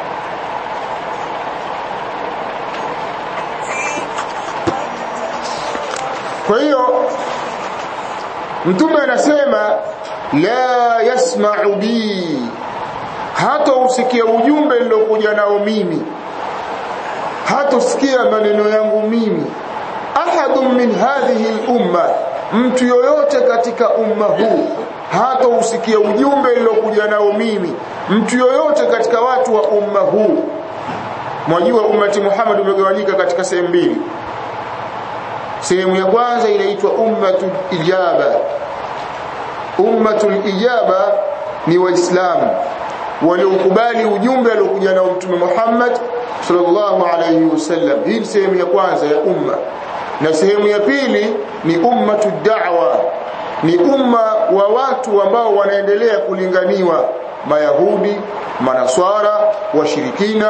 kwa hiyo mtume anasema la yasma'u bi hata usikia ujumbe nilokuja nao mimi hata usikia maneno yangu mimi ahadun min hadhihi al-umma mtu yoyote katika umma huu hata usikia ujumbe nilokuja nao mimi mtu yoyote katika watu wa umma huu mwajua ummati Muhammad umegawanyika katika sehemu mbili sehemu ya kwanza inaitwa ummatul ijaba ummatul ijaba ni waislamu waliokubali ujumbe aliokuja nao mtume Muhammad sallallahu alayhi wasallam hii ni sehemu ya kwanza ya umma na sehemu ya pili ni ummatu da'wa ni umma wa watu ambao wanaendelea kulinganiwa mayahudi manaswara washirikina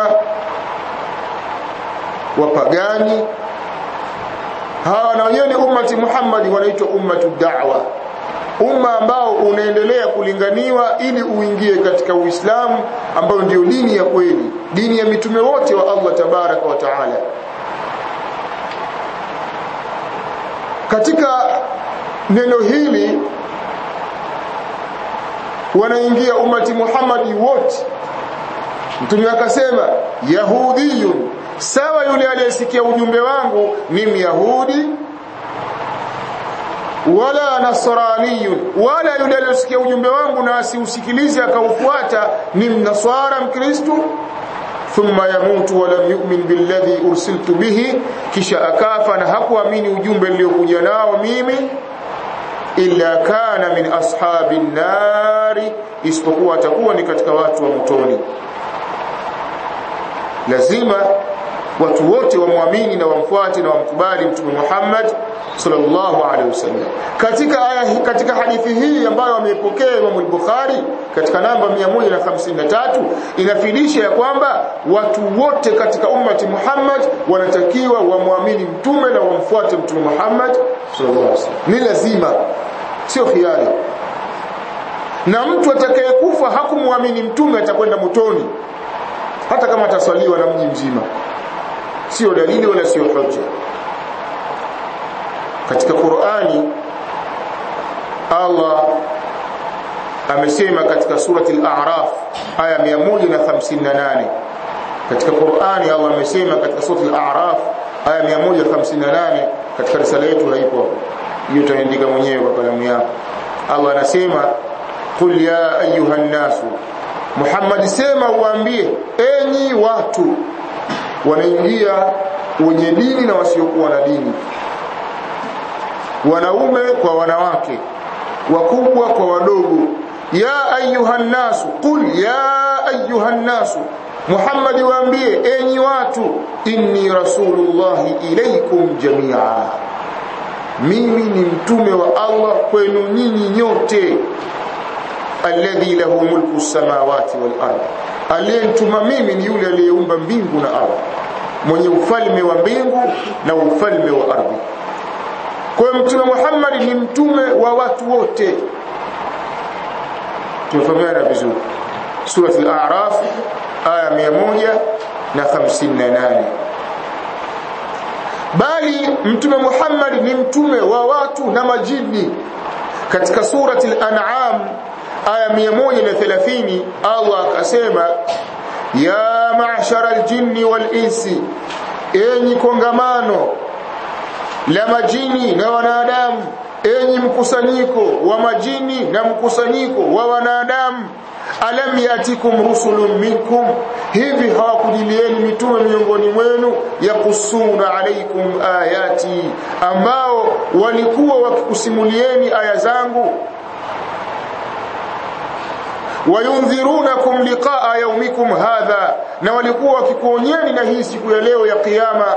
wapagani hawa na wenyewe ni ummati Muhammad wanaitwa ummatu da'wa umma ambao unaendelea kulinganiwa ili uingie katika Uislamu ambao ndio dini ya kweli dini ya mitume wote wa Allah tabaraka wa taala katika neno hili wanaingia ummati Muhammad wote mtume akasema yahudiyun sawa yule aliyesikia ujumbe wangu ni myahudi wala nasraniyun wala yule aliyesikia ujumbe wangu na asiusikilize akaufuata ni mnaswara mkristo thumma yamutu wa lam yu'min billadhi ursiltu bihi kisha akafa na hakuamini ujumbe niliokuja nao mimi illa kana min ashabin nari isipokuwa atakuwa ni katika watu wa motoni lazima watu wote wamwamini na wamfuate na wamkubali mtume Muhammad sallallahu alaihi wasallam katika aya katika hadithi hii ambayo ameipokea Imam al-Bukhari katika namba 153 inafidisha ya kwamba watu wote katika ummati Muhammad wanatakiwa wamwamini mtume na wamfuate mtume Muhammad sallallahu alaihi wasallam ni lazima sio khiari na mtu atakayekufa hakumwamini mtume atakwenda motoni hata kama ataswaliwa na mji mzima sio dalili wala sio hoja katika Qur'ani Allah amesema katika surati al-A'raf aya 158 katika Qur'ani Allah amesema katika surati al-A'raf aya 158 katika risala yetu haipo hiyo utaandika mwenyewe kwa kalamu yako Allah anasema qul ya ayuhan nasu Muhammad sema uambie enyi watu wanaingia wenye dini na wasiokuwa na dini wanaume kwa wanawake wakubwa kwa wadogo ya ayuhan nasu qul ya ayuhan nasu Muhammad waambie enyi watu inni rasulullahi ilaykum jamia mimi ni mtume wa Allah kwenu nyinyi nyote alladhi lahu mulku samawati wal ardh aliyentuma mimi ni yule aliyeumba mbingu na ardhi mwenye ufalme wa mbingu na ufalme wa ardhi kwa mtume Muhammad ni mtume wa watu wote tumefahamiana vizuri sura al-a'raf aya 158 bali mtume Muhammad ni mtume wa watu na majini katika surati al-an'am aya 130 Allah akasema ya ma'shara al-jinni wal-insi enyi kongamano la majini na wanadamu enyi mkusanyiko wa majini na mkusanyiko wa wanadamu alam yatikum rusulun minkum hivi hawakujilieni mitume miongoni mwenu yakusuna alaikum ayati ambao walikuwa wakikusimulieni aya zangu wayundhirunakum liqaa yaumikum hadha na walikuwa wakikuonyeni na hii siku ya leo ya kiyama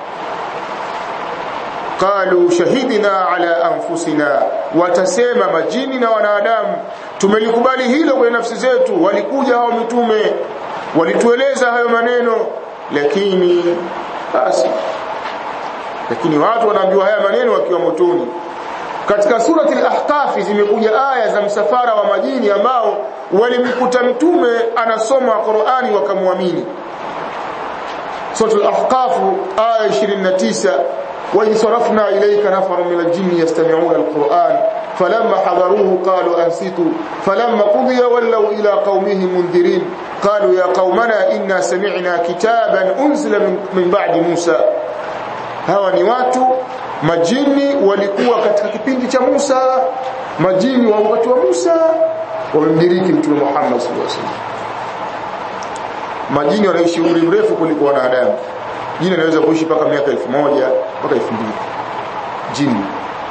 qalu shahidna ala anfusina watasema majini na wanadamu tumelikubali hilo kwenye nafsi zetu walikuja hao mitume walitueleza hayo maneno lakini basi lakini watu wanaambiwa haya maneno wakiwa motoni katika surati al-ahqaf zimekuja aya za msafara wa majini ambao walimkuta mtume anasoma Qur'ani wakamwamini Sura al-Ahqaf aya 29 وإن صرفنا إليك نفر من الجن يستمعون القرآن فلما حضروه قالوا أنصتوا فلما قضي ولوا إلى قومهم منذرين قالوا يا قومنا إنا سمعنا كتابا أنزل من, من بعد موسى hawa ni watu majini walikuwa katika kipindi cha Musa majini wa wakati wa Musa wamemdiriki mtume Muhammad sallallahu alaihi wasallam majini wanaishi umri mrefu kuliko wanadamu jini anaweza kuishi mpaka miaka elfu moja mpaka elfu mbili jini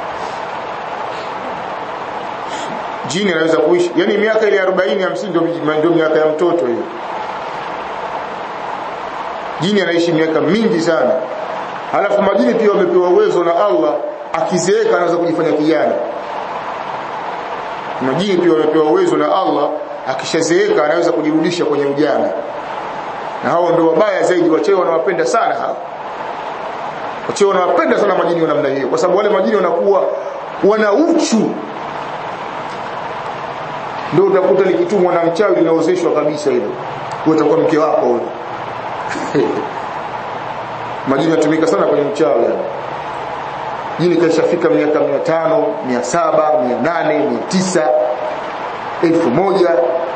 jini anaweza kuishi yani miaka ile 40 50 ndio ndio miaka ya mtoto hiyo jini anaishi miaka mingi sana halafu majini pia wamepewa uwezo na Allah akizeeka anaweza kujifanya kijana majini pia wamepewa uwezo na Allah akishazeeka anaweza kujirudisha kwenye ujana na hao ndio wabaya zaidi wachewe wanawapenda sana hao wachewe wanawapenda sana majini wa namna hiyo kwa sababu wale majini wanakuwa wana uchu ndio utakuta likitumwa na mchawi linaozeshwa kabisa hilo utakuwa mke wako huyo majini yatumika sana kwenye mchawi yani jini kaishafika miaka 500 700 800 900 elfu moja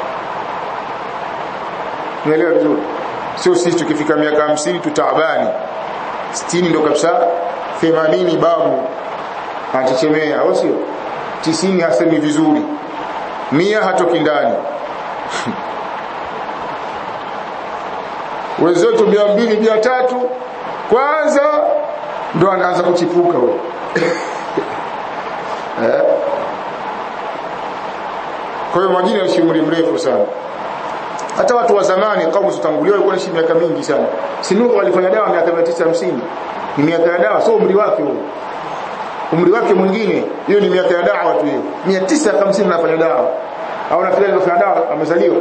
unaelewa vizuri sio sisi tukifika miaka 50 tutaabani 60 ndio kabisa 80 babu anachechemea au sio 90 hasemi vizuri mia hatoki ndani wenzetu mia mbili mia tatu kwanza ndo anaanza kuchipuka huyo eh? kwa hiyo majini yanaishi umri mrefu sana hata watu wa zamani kaumu tutangulia walikuwa wanaishi miaka mingi sana sinuhu alifanya dawa miaka 950 ni miaka ya dawa sio umri wake huo umri wake mwingine hiyo ni miaka ya dawa tu hiyo 950 anafanya dawa au nafikiri alifanya dawa amezaliwa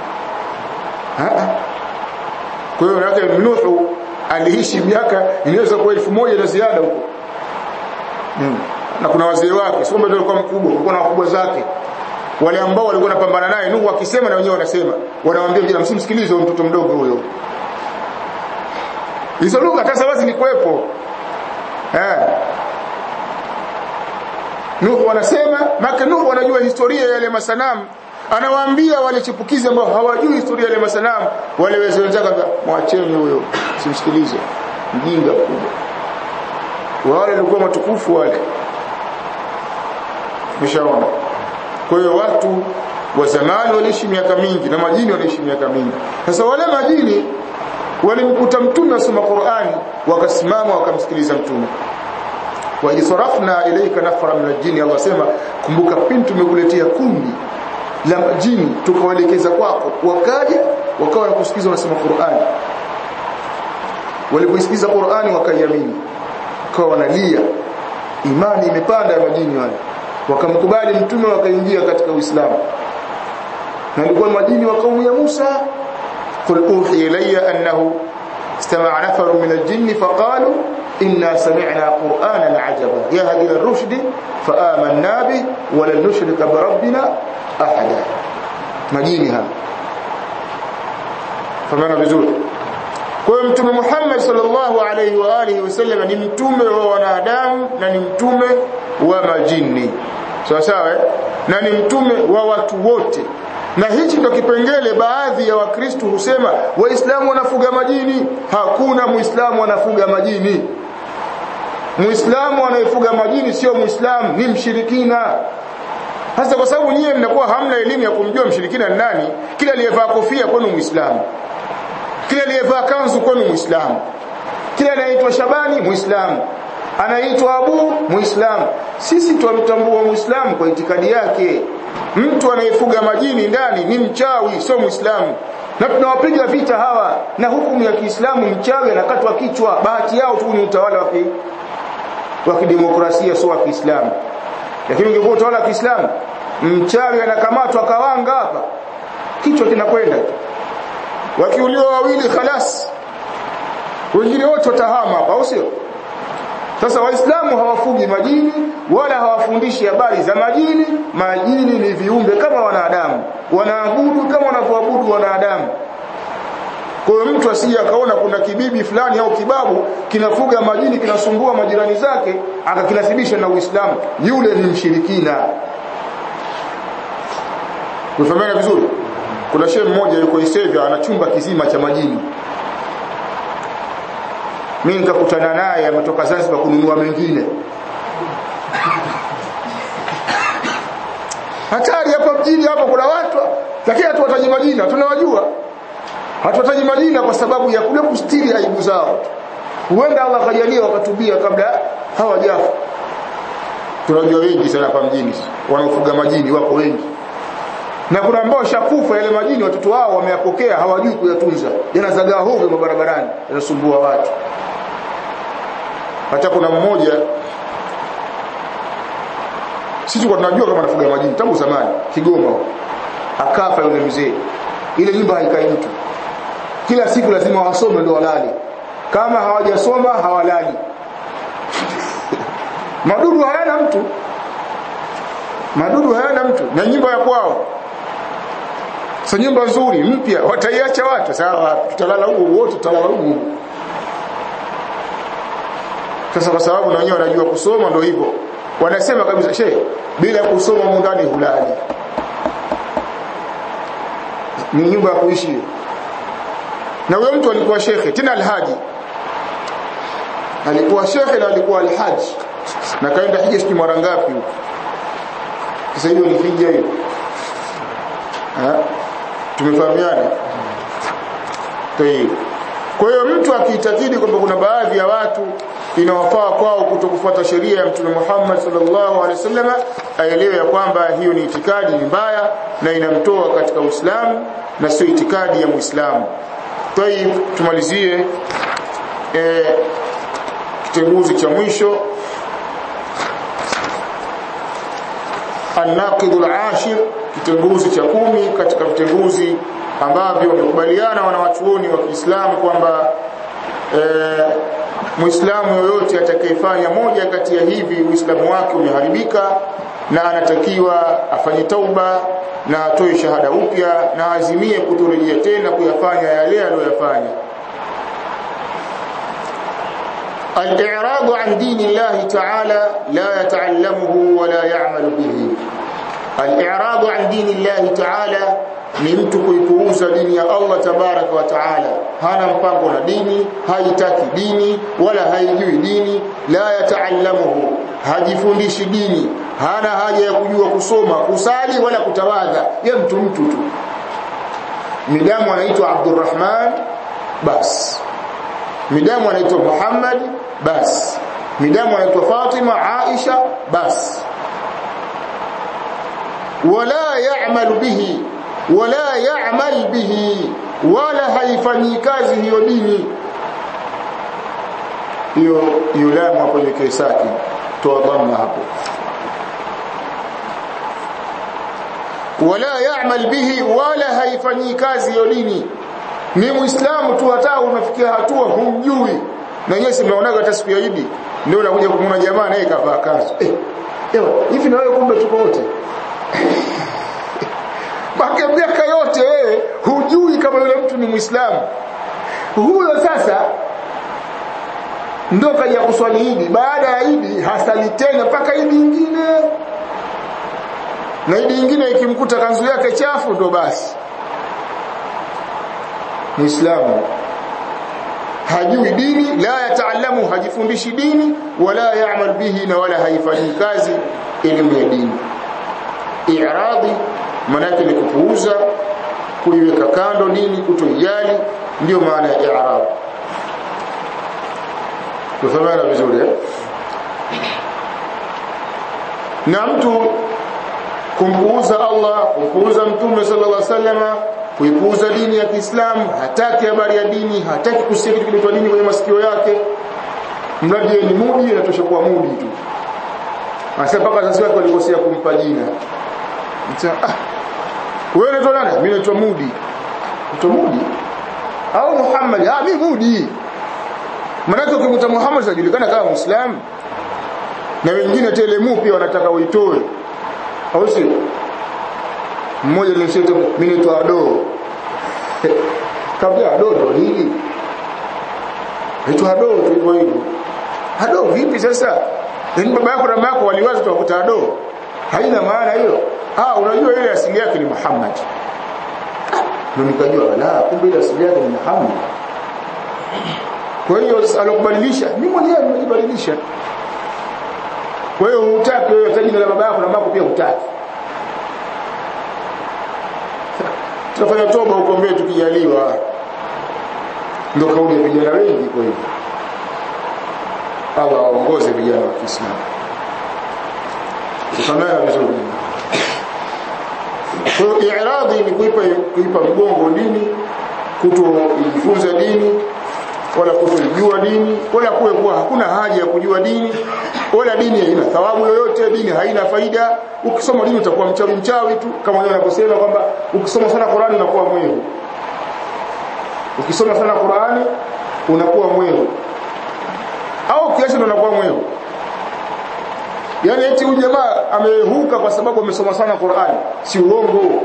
kwa hiyo yake Nuhu aliishi miaka inaweza kuwa elfu moja na ziada huko hmm. na kuna wazee wake sio ndio alikuwa mkubwa alikuwa na wakubwa zake wale ambao walikuwa wanapambana naye Nuhu akisema na wenyewe wanasema wanamwambia vijana msimsikilize mtoto mdogo huyo hizo lugha hata sabazi ni kuepo eh Nuhu wanasema maka Nuhu wanajua historia ya yale masanamu anawaambia wale chipukizi ambao hawajui historia ya masanamu wale wazee wenzake mwacheni huyo simsikilize mjinga mkubwa wale walikuwa matukufu wale mshaona kwa hiyo watu wa zamani waliishi miaka mingi na majini waliishi miaka mingi sasa wale majini walimkuta mtume asoma Qur'ani wakasimama wakamsikiliza mtume wa isarafna ilayka nafara min aljini Allah sema kumbuka pindi tumekuletea kundi la majini tukawaelekeza kwako wakaja wakawa nakusikiza wanasema Qur'ani walipoisikiza Qur'ani wakaiamini wakawa wanalia imani imepanda ya majini wale wakamkubali mtume wakaingia katika Uislamu na ilikuwa majini wa kaumu ya Musa qul uhiya ilayya annahu istama'a nafarun min al-jinn faqalu inna sami'na qur'anan 'ajaba yahdi ila-rushd fa'amanna bi wa lan nushrika bi rabbina ahada majini hapa famana vizuri kwa hiyo mtume Muhammad sallallahu alaihi wa alihi wasallam ni mtume wa wanadamu na ni mtume wa majini sawa sawa eh? na ni mtume wa watu wote na hichi ndio kipengele baadhi ya wakristo husema waislamu wanafuga majini hakuna muislamu anafuga majini muislamu anayefuga majini sio muislamu ni mshirikina hasa kwa sababu nyie mnakuwa hamna elimu ya kumjua mshirikina ni nani kila aliyevaa kofia kwenu muislamu kila aliyevaa kanzu kwenu muislamu kila anaitwa Shabani muislamu anaitwa Abu muislamu sisi twamtambua muislamu kwa itikadi yake mtu anayefuga majini ndani ni mchawi sio muislamu na tunawapiga vita hawa na hukumu ya Kiislamu mchawi anakatwa kichwa bahati yao tu ni utawala wa wa kidemokrasia sio wa Kiislamu lakini ungekuwa utawala wa Kiislamu mchawi anakamatwa kawanga hapa kichwa kinakwenda wakiuliwa wawili khalas wengine wote watahama hapa au sio sasa waislamu hawafugi majini wala hawafundishi habari za majini majini ni viumbe kama wanadamu wanaabudu kama wanavyoabudu wanadamu kwa hiyo mtu asije akaona kuna kibibi fulani au kibabu kinafuga majini kinasumbua majirani zake akakinasibisha na Uislamu yule ni mshirikina Unafahamu vizuri kuna shehe mmoja yuko Isevya ana chumba kizima cha majini mimi nikakutana naye ametoka Zanzibar kununua mengine hatari hapa mjini hapa kuna watu lakini hatuwataji majina tunawajua hatuwataji majina kwa sababu ya kule kustiri aibu zao huenda Allah akajalia wakatubia kabla hawajafa tunajua wengi sana hapa mjini wanaofuga majini wako wengi na kuna ambao shakufa yale majini watoto wao wameyapokea hawajui kuyatunza yanazagaa hovyo mabarabarani yanasumbua watu hata kuna mmoja sisi kwa tunajua kama anafuga majini tangu zamani Kigoma akafa yule mzee ile nyumba haikai mtu kila siku lazima wasome ndio walali kama hawajasoma hawalali madudu hayana mtu madudu hayana mtu na nyumba ya kwao sasa nyumba nzuri mpya wataiacha watu sawa tutalala huko wote tutalala huko sasa kwa sababu na wenyewe wanajua kusoma ndio hivyo wanasema kabisa she bila kusoma mundani hulali ni nyumba ya kuishi na huyo mtu alikuwa shekhe tena alhaji alikuwa shekhe na alikuwa alhaji na kaenda hija sijui mara ngapi huko sasa hiyo ni hija hiyo tumefahamiana kwa hiyo mtu akiitakidi kwamba kuna baadhi ya watu inawafaa kwao kutokufuata sheria ya Mtume Muhammad sallallahu alaihi wasallam aelewe ya kwamba hiyo ni itikadi mbaya na inamtoa katika Uislamu na sio itikadi ya Muislamu. Tayib tumalizie eh, kitenguzi cha mwisho An-Naqidul Ashir kitenguzi cha kumi katika vitenguzi ambavyo wamekubaliana wanawachuoni wa Kiislamu kwamba eh, Muislamu yoyote atakayefanya moja kati ya hivi Uislamu wake umeharibika na anatakiwa afanye tauba na atoe shahada upya na azimie kutorejea tena kuyafanya yale aliyoyafanya. Al-i'radu an dini Allah ta'ala la yata'allamuhu wa la ya'malu bihi. Al-i'radu an dini Allah ta'ala ni mtu kuipuuza dini ya Allah tabaraka wa taala hana mpango na dini haitaki dini wala haijui dini la yataallamuhu hajifundishi dini hana haja ya kujua kusoma kusali wala kutawadha ya mtu mtu tu midamu anaitwa Abdurrahman bas midamu anaitwa Muhammad bas midamu anaitwa Fatima Aisha bas wala ya'malu bihi wala ya'mal bihi wala haifanyi kazi hiyo dini hiyo yulamu hapo kwenye kisaki toa dhamma hapo wala ya'mal bihi wala haifanyi kazi hiyo dini ni muislamu tu hata unafikia hatua humjui na yeye simeonaga hata siku ya Idi ndio unakuja kumwona jamaa naye kavaa kanzu eh ewa hivi na wewe kumbe tuko wote Maka miaka yote wewe hujui kama yule mtu ni Muislamu. Huyo sasa ndo kaja kuswali Idi. Baada ya Idi hasali tena mpaka Idi nyingine. Na Idi nyingine ikimkuta kanzu yake chafu ndo basi. Muislamu hajui dini, la yataalamu, hajifundishi dini, wala yaamal bihi, na wala haifanyi kazi elimu ya dini. I'radhi manake ni kupuuza kuiweka kando nini kutojali ndio maana ya i'rab tufahamana vizuri eh? na mtu kumpuuza Allah kumpuuza mtume sallallahu alaihi wasallam kuipuuza dini ya Kiislamu hataki habari ya dini hataki kusikia kitu kinaitwa dini kwenye masikio yake mradi ni mudi inatosha kuwa mudi tu Anasema mpaka sasa wake walikosea kumpa jina. Ah, wewe unaitwa nani? Mimi naitwa Mudi. Unaitwa Mudi? Au Muhammad? Ah, mimi Mudi. Maanake ukimkuta Muhammad anajulikana kama Muislamu na wengine telemu pia wanataka uitoe. Au sio? Mmoja nilisema mimi naitwa Ado. Kabla Ado ndo nini? Naitwa Ado tu hivyo hivyo. Ado vipi sasa? Yaani baba yako na mama yako waliwaza tuwakuta Ado. Haina maana hiyo. Ah unajua ile asili yake ni Muhammad. Ndio nikajua la kumbe ile asili yake ni Muhammad. Kwa hiyo alokubadilisha mimi mwenyewe nimejibadilisha. Kwa hiyo hutaki wewe tajina la baba yako na mama pia hutaki. Tutafanya toba huko mbele tukijaliwa. Ndio kauli ya vijana wengi kwa hivyo. Allah aongoze vijana wa Kiislamu. Tukamaya vizuri. Kwa hiyo i'radhi ni kuipa kuipa mgongo dini, kutojifunza dini, wala kutojua dini, wala kuwe kuwa hakuna haja ya kujua dini, wala dini haina thawabu yoyote, dini haina faida. Ukisoma dini utakuwa mchawi mchawi tu, kama wao wanavyosema kwamba ukisoma sana Qur'ani unakuwa mwehu. Ukisoma sana Qur'ani unakuwa mwehu. Au kiasi ndo unakuwa mwehu. Yaani eti huyu jamaa amehuka kwa sababu amesoma sana Qur'ani. Si uongo.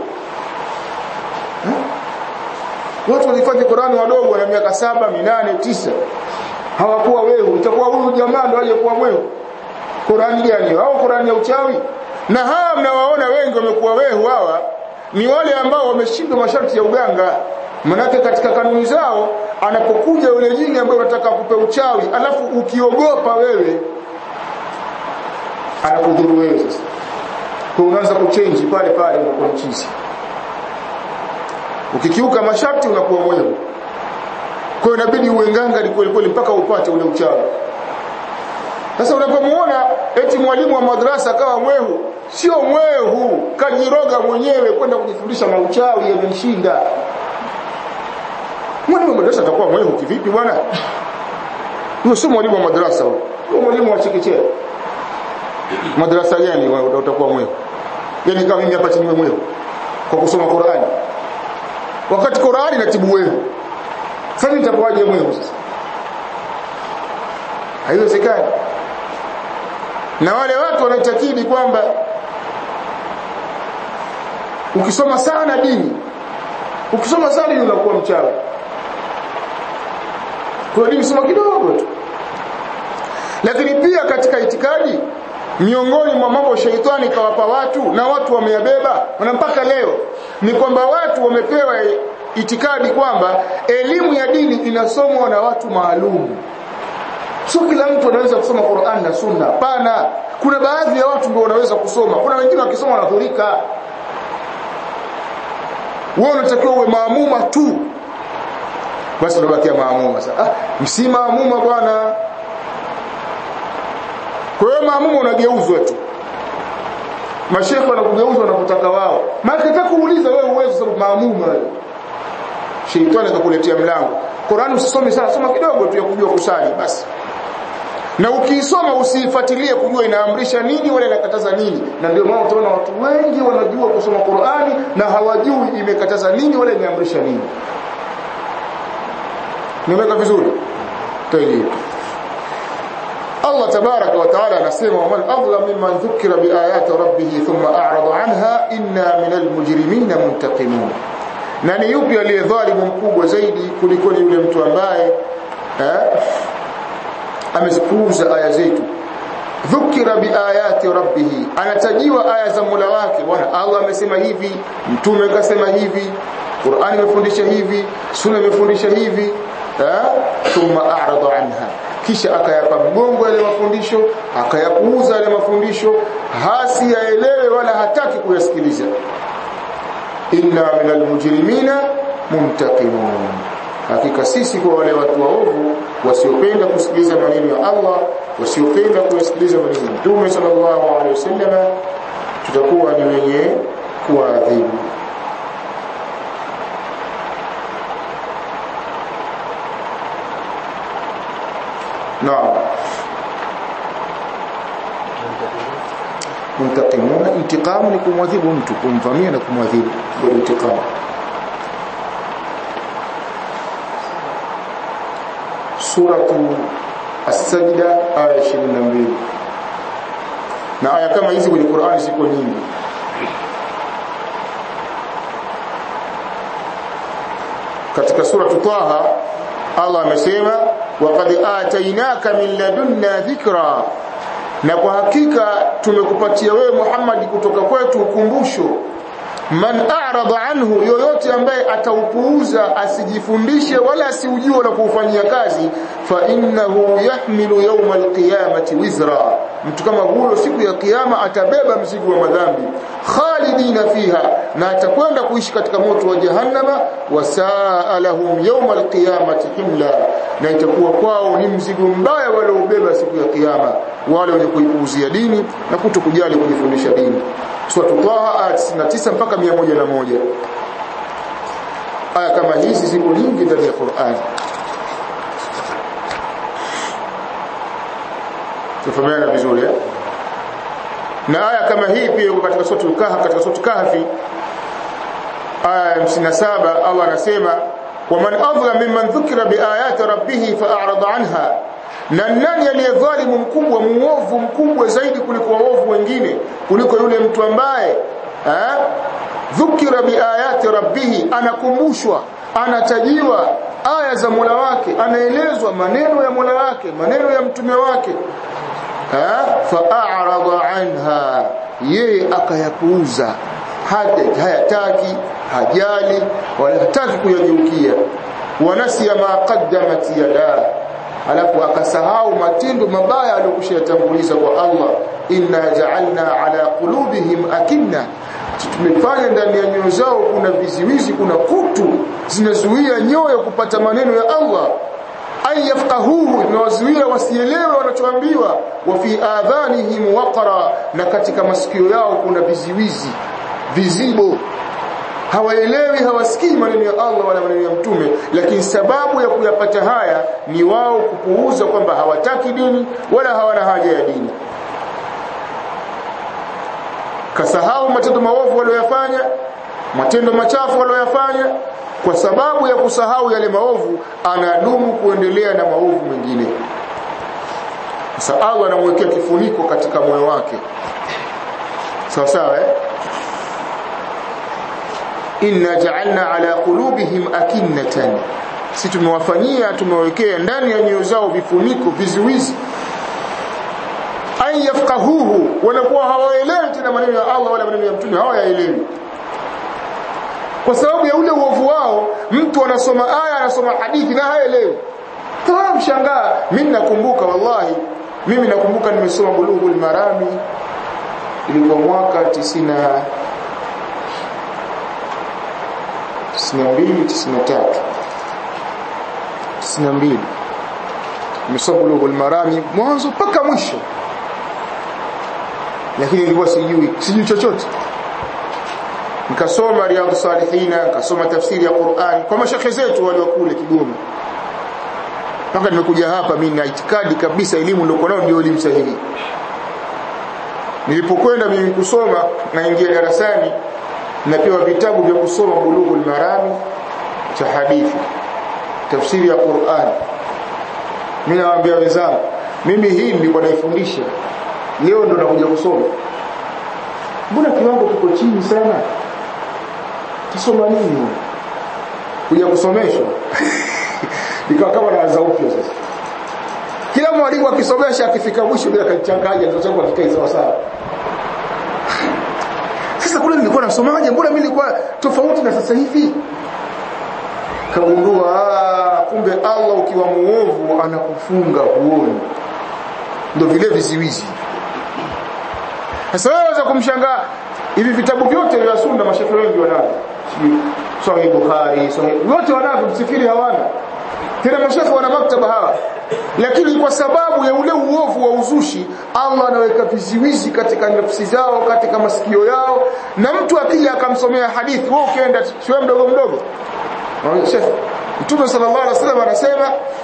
Watu walifanya Qur'ani wadogo na miaka saba, minane, tisa. Hawakuwa wehu. Itakuwa huyu jamaa ndo aliyekuwa wehu. Qur'ani gani? Au Qur'ani ya uchawi? Na hawa mnawaona wengi wamekuwa wehu hawa ni wale ambao wameshindwa masharti ya uganga. Manake katika kanuni zao anapokuja yule jini ambaye unataka kupe uchawi, alafu ukiogopa wewe anakudhuru wewe sasa. Kwa unaanza kuchange pale pale unakuwa mchizi. Ukikiuka masharti unakuwa mwehu. Kwa hiyo inabidi uwe nganga ni kweli kweli mpaka upate ule uchawi. Sasa unapomuona eti mwalimu wa madrasa akawa mwehu, sio mwehu, kajiroga mwenyewe kwenda kujifundisha mauchawi yamemshinda. Mwalimu wa madrasa atakuwa mwehu kivipi bwana? Huyo sio mwalimu wa madrasa huyo. Huyo mwalimu wa chekechea. Madrasa gani utakuwa mwehu? Yaani kama mimi hapa chini mwehu kwa kusoma Qur'ani. Wakati Qur'ani inatibu wewe. Sasa nitakuwaje mwehu sasa? Haiwezekani. Na wale watu wanaitakidi kwamba ukisoma sana dini ukisoma sana dini unakuwa mchawi. Kwa dini soma kidogo tu. Lakini pia katika itikadi miongoni mwa mambo sheitani kawapa watu na watu wameyabeba na mpaka leo ni kwamba watu wamepewa itikadi kwamba elimu ya dini inasomwa na watu maalum. Sio kila mtu anaweza kusoma Qur'an na Sunna. Pana. Kuna baadhi ya watu ndio wanaweza kusoma. Kuna wengine wakisoma wanadhurika. Wewe unatakiwa uwe maamuma tu. Basi unabakia maamuma sasa. Ah, msi maamuma bwana. Kwa hiyo maamuma unageuzwa tu. Mashekhe wanakugeuzwa na kutaka wao. Maana kitaka kuuliza wewe uwezo sababu maamuma wewe. Sheitani akakuletea mlango. Qur'an usisome sana, soma kidogo tu ya kujua kusali basi. Na ukiisoma usiifuatilie kujua inaamrisha nini wala inakataza nini. Na ndio maana utaona watu wengi wanajua kusoma Qur'ani na hawajui imekataza nini wala imeamrisha nini. Nimeweka vizuri? Tayeb. Allah tabaraka wa taala anasema waman adlam mimman dhukira biayati rabbih thumma a'rada anha inna minal mujrimina muntaqimun. Na ni yupi aliyedhalimu mkubwa zaidi kuliko yule mtu ambaye eh, amezipuuza aya zetu dhukira biayati rabbih anatajiwa aya za Mola wake bwana Allah amesema hivi mtume kasema hivi Qur'ani imefundisha hivi sunna imefundisha hivi thumma a'rada anha kisha akayapa mgongo yale mafundisho akayapuuza yale mafundisho hasi yaelewe wala hataki kuyasikiliza inna minal mujrimina muntaqimun hakika sisi kwa wale watu waovu wasiopenda kusikiliza maneno ya Allah wasiopenda kusikiliza maneno ya Mtume sallallahu alaihi wasallam tutakuwa ni wenye kuadhibu Naam Muntakimuna intiqamu ni kumwadhibu mtu kumvamia na kumwadhibu ndio intiqamu suratu as-sajda aya 22 na aya kama hizi kwenye Qur'ani ziko nyingi katika suratu Taha Allah amesema waqad atainaka min ladunna dhikra na kwa hakika tumekupatia wewe Muhammad kutoka kwetu ukumbusho man a'rada anhu yoyote ambaye ataupuuza asijifundishe wala asiujue na kuufanyia kazi fa innahu yahmilu yawma alqiyamati wizra mtu kama huyo siku ya kiyama atabeba mzigo wa madhambi khalidina fiha na atakwenda kuishi katika moto wa jahannama wasaa lahum yawma alqiyamati himla na itakuwa kwao ni mzigo mbaya wale ubeba siku ya kiyama wale wenye kuipuuzia dini na kutokujali kujifundisha dini sura Taha aya 99 mpaka 101 aya kama hizi ziko nyingi ndani ya Qur'an tufahamiana vizuri eh? na aya kama hii pia iko katika sura Kahf katika sura Kahfi aya 57 Allah anasema waman adhlam mimman dhukira biayati rabbih fa'arada anha na nani aliyedhalimu mkubwa muovu mkubwa zaidi kuliko waovu wengine kuliko yule mtu ambaye eh dhukira biayati rabbih anakumbushwa anatajiwa aya za Mola wake anaelezwa maneno ya Mola wake maneno ya mtume wake eh fa'arada anha yeye akayapuuza hata hayataki hajali wala hataki kuyageukia wanasiya ma qaddamat yadaa alafu akasahau matendo mabaya aliyokushayatanguliza kwa Allah inna ja'alna ala qulubihim akinna tumefanya ndani ya nyoyo zao kuna viziwizi kuna kutu zinazuia nyoyo kupata maneno ya Allah ay yafqahuhu inawazuia wasielewe wanachoambiwa wa fi adhanihim waqra na katika masikio yao kuna viziwizi vizibo hawaelewi hawasikii maneno ya Allah wala maneno ya mtume lakini sababu ya kuyapata haya ni wao kupuuza kwamba hawataki dini wala hawana haja ya dini kasahau matendo maovu waliyofanya matendo machafu waliyofanya kwa sababu ya kusahau yale maovu anadumu kuendelea na maovu mengine sasa Allah anamwekea kifuniko katika moyo wake sawa sawa eh inna ja'alna ala qulubihim akinnatan si tumewafanyia tumewekea ndani ya nyoyo zao vifuniko vizuizi ay yafqahuhu wanakuwa hawaelewi tena maneno ya Allah wala maneno ya mtume hawayaelewi kwa sababu ya ule uovu wao mtu anasoma aya anasoma hadithi na haelewi tawa mshangaa mimi nakumbuka wallahi mimi nakumbuka nimesoma bulughul marami ilikuwa mwaka 90 92 93 92 nimesoma bulughul marami mwanzo mpaka mwisho lakini nilikuwa sijui sijui chochote nikasoma riyadhus salihina nikasoma tafsiri ya Qur'an kwa mashekhe zetu waliokule Kigoma mpaka nimekuja hapa mimi na itikadi kabisa elimu nilikuwa nayo ndio elimu sahihi nilipokwenda mimi kusoma naingia darasani napewa vitabu vya kusoma bulughul marami cha hadithi tafsiri ya Qur'an mimi nawaambia wenzangu mimi hii nilikuwa naifundisha leo ndo nakuja kusoma mbona kiwango kiko chini sana tusoma nini kuja kusomeshwa ikawa kama naanza upya sasa kila mwalimu akisomesha akifika mwisho bila kachanganya ndio changu akikai sawa sawa sasa kule nilikuwa nasomaje mbona mimi nilikuwa tofauti na sasa hivi kagundua kumbe Allah ukiwa muovu anakufunga huoni ndio vile viziwizi sasa wewe waweza kumshangaa hivi vitabu vyote vya sunna mashafi wengi wanavyo Sahih Bukhari Sahih wote wanavyo msifiri hawana tena mashafi wana maktaba hawa lakini kwa sababu ya ule uovu wa uzushi Allah anaweka viziwizi katika nafsi zao katika masikio yao na mtu akija akamsomea hadithi wewe ukienda sio mdogo mdogo Sheikh Mtume sallallahu alaihi wasallam anasema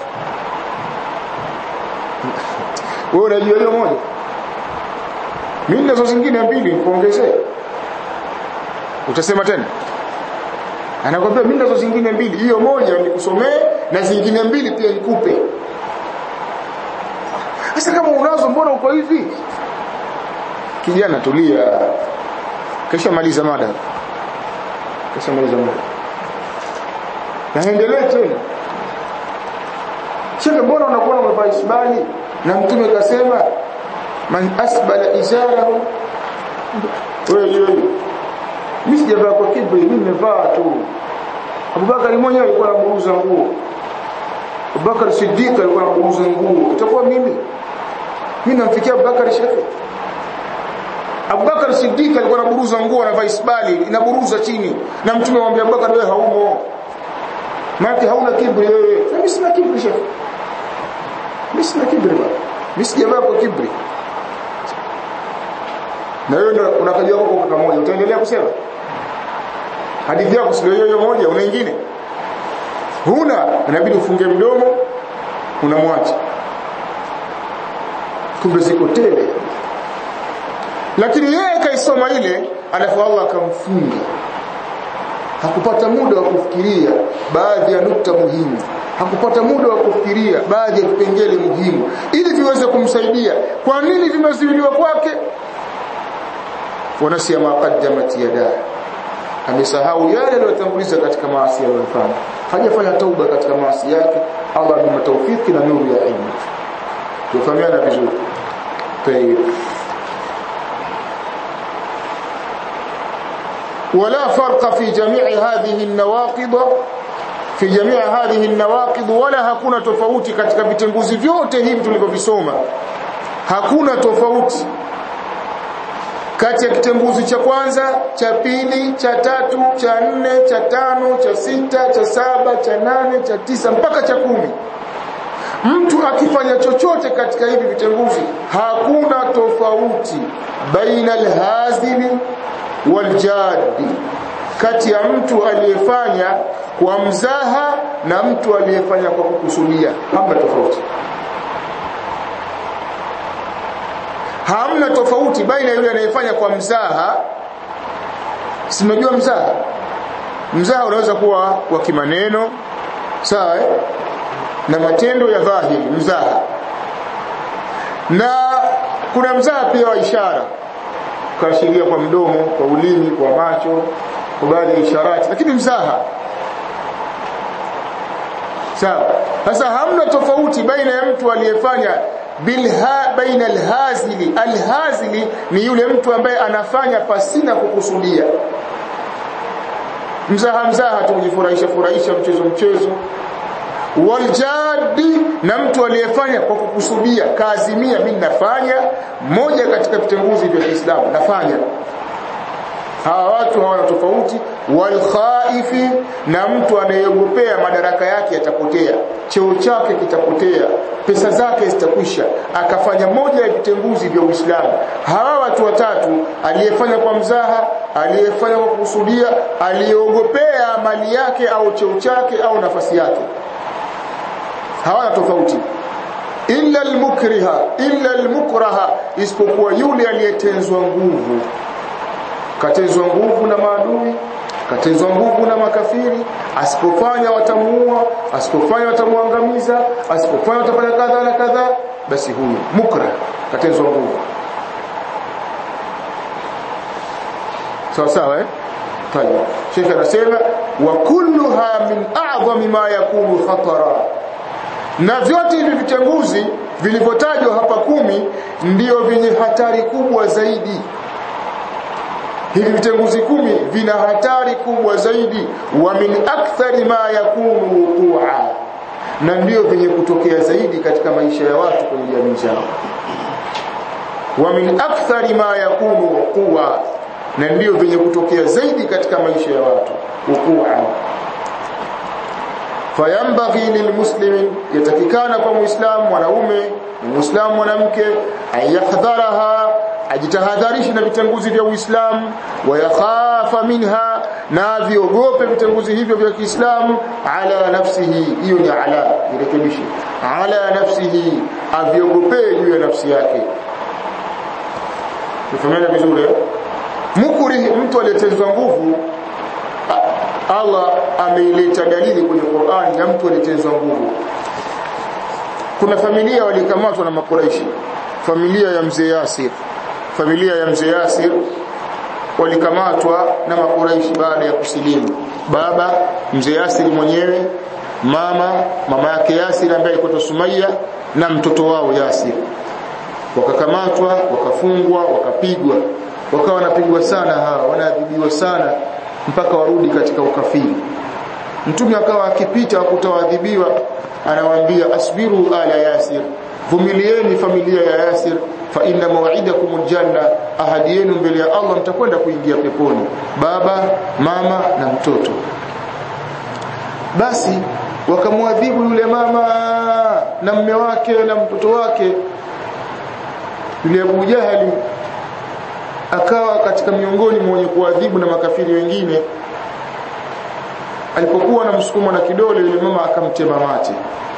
wewe unajua hiyo moja mimi nazo zingine mbili nikuongezee utasema tena anakwambia mimi nazo zingine mbili hiyo moja nikusomee na zingine mbili pia nikupe sasa kama unazo mbona uko hivi kijana tulia kisha maliza mada kisha maliza mada naendelee tena shekhe mbona unakuwa umevaa isbali na mtume kasema man asbala izarahu wewe hiyo mimi sijavaa kwa kibri mimi nimevaa tu Abubakar mwenyewe alikuwa anaburuza nguo Abubakar Siddiq alikuwa anaburuza nguo itakuwa mimi mimi namfikia Abubakar shekhe Abubakar Siddiq alikuwa anaburuza nguo anavaa isbali inaburuza chini na mtume amwambia Abubakar wewe haumo maana hauna kibri wewe mimi sina kibri shekhe mimi sina kibri bwana mimi sijavaa kwa kibri na wewe unakajua kwa kaka moja utaendelea kusema hadithi yako sio hiyo moja una nyingine huna inabidi ufunge mdomo unamwacha kumbe ziko tele lakini yeye kaisoma ile alafu Allah akamfunga hakupata muda wa kufikiria baadhi ya nukta muhimu hakupata muda wa kufikiria baadhi ya vipengele muhimu ili viweze kumsaidia kwa nini vimezuiliwa kwake wanasia maqaddamat yadaa amesahau yale aliyotanguliza katika maasi aliyofanya hajafanya tauba katika maasi yake Allah amempa taufiki na nuru ya ilmu tufahamiana vizuri tayeb ولا فرق في جميع هذه النواقض في جميع هذه النواقض ولا hakuna tofauti katika vitenguzi vyote hivi tulivyovisoma hakuna tofauti kati ya kitenguzi cha kwanza cha pili cha tatu cha nne cha tano cha sita cha saba cha nane cha tisa mpaka cha kumi mtu akifanya chochote katika hivi vitenguzi hakuna tofauti baina alhazili waljadi kati ya mtu aliyefanya kwa mzaha na mtu aliyefanya kwa kukusudia hamna tofauti hamna tofauti baina yule anayefanya kwa mzaha simejua mzaha mzaha unaweza kuwa kwa kimaneno sawa eh? na matendo ya dhahiri mzaha na kuna mzaha pia wa ishara kaashiria kwa mdomo kwa ulimi kwa macho kwa baadhi ya isharati lakini mzaha sawa sasa hamna tofauti baina ya mtu aliyefanya bilha baina alhazili alhazili ni yule mtu ambaye anafanya pasina kukusudia mzaha mzaha tu kujifurahisha furahisha mchezo mchezo waljadi na mtu aliyefanya kwa kukusudia kaazimia mimi nafanya moja katika vitenguzi vya Kiislamu nafanya hawa watu hawana tofauti walkhaifi na mtu anayeogopea madaraka yake yatapotea cheo chake kitapotea pesa zake zitakwisha akafanya moja ya vitenguzi vya Uislamu hawa watu watatu aliyefanya kwa mzaha aliyefanya kwa kukusudia aliyeogopea mali yake au cheo chake au nafasi yake hawana tofauti illa almukriha illa almukraha isipokuwa yule aliyetenzwa nguvu katenzwa nguvu na maadui katenzwa nguvu na makafiri asipofanya watamuua asipofanya watamuangamiza asipofanya watafanya kadha na kadha basi huyu mukra katenzwa nguvu sawa sawa eh tayeb shekhe anasema wa kulluha min a'zami ma yakunu khatara na vyote hivi vitenguzi vilivyotajwa hapa kumi ndio vyenye hatari kubwa zaidi hivi vitenguzi kumi vina hatari kubwa zaidi wa min akthari ma yakunu wuqua na ndio vyenye kutokea zaidi katika maisha ya watu kwenye jamii zao wa min akthari ma yakunu wuqua na ndio vyenye kutokea zaidi katika maisha ya watu wuqua fayambaghi lilmuslimin yatakikana kwa muislamu mwanaume muislamu mwanamke ayahdharaha ajitahadharishe na vitenguzi vya Uislamu wayakhafa minha na viogope vitenguzi hivyo vya Kiislamu ala nafsihi hiyo ni ala irekebishe ala nafsihi aviogopee juu ya nafsi yake tufahamana vizuri mukrihi mtu aliyetezwa nguvu Allah ameileta dalili kwenye Qur'an ya mtu aliyetezwa nguvu kuna familia walikamatwa na makuraishi familia ya mzee Yasir familia ya mzee Yasir walikamatwa na makuraishi baada ya kusilimu baba mzee Yasir mwenyewe mama mama yake Yasir ambaye alikuwa Sumayya na mtoto wao Yasir wakakamatwa wakafungwa wakapigwa wakawa wanapigwa sana hawa wanaadhibiwa sana mpaka warudi katika ukafiri mtume akawa akipita kutawadhibiwa anawaambia asbiru ala yasir vumilieni familia ya yasir fa inna maw'idakum aljanna ahadi yenu mbele ya Allah mtakwenda kuingia peponi baba mama na mtoto basi wakamwadhibu yule mama na mme wake na mtoto wake yule Abu Jahali akawa katika miongoni mwa wenye kuadhibu na makafiri wengine alipokuwa na msukumo na kidole yule mama akamtema mate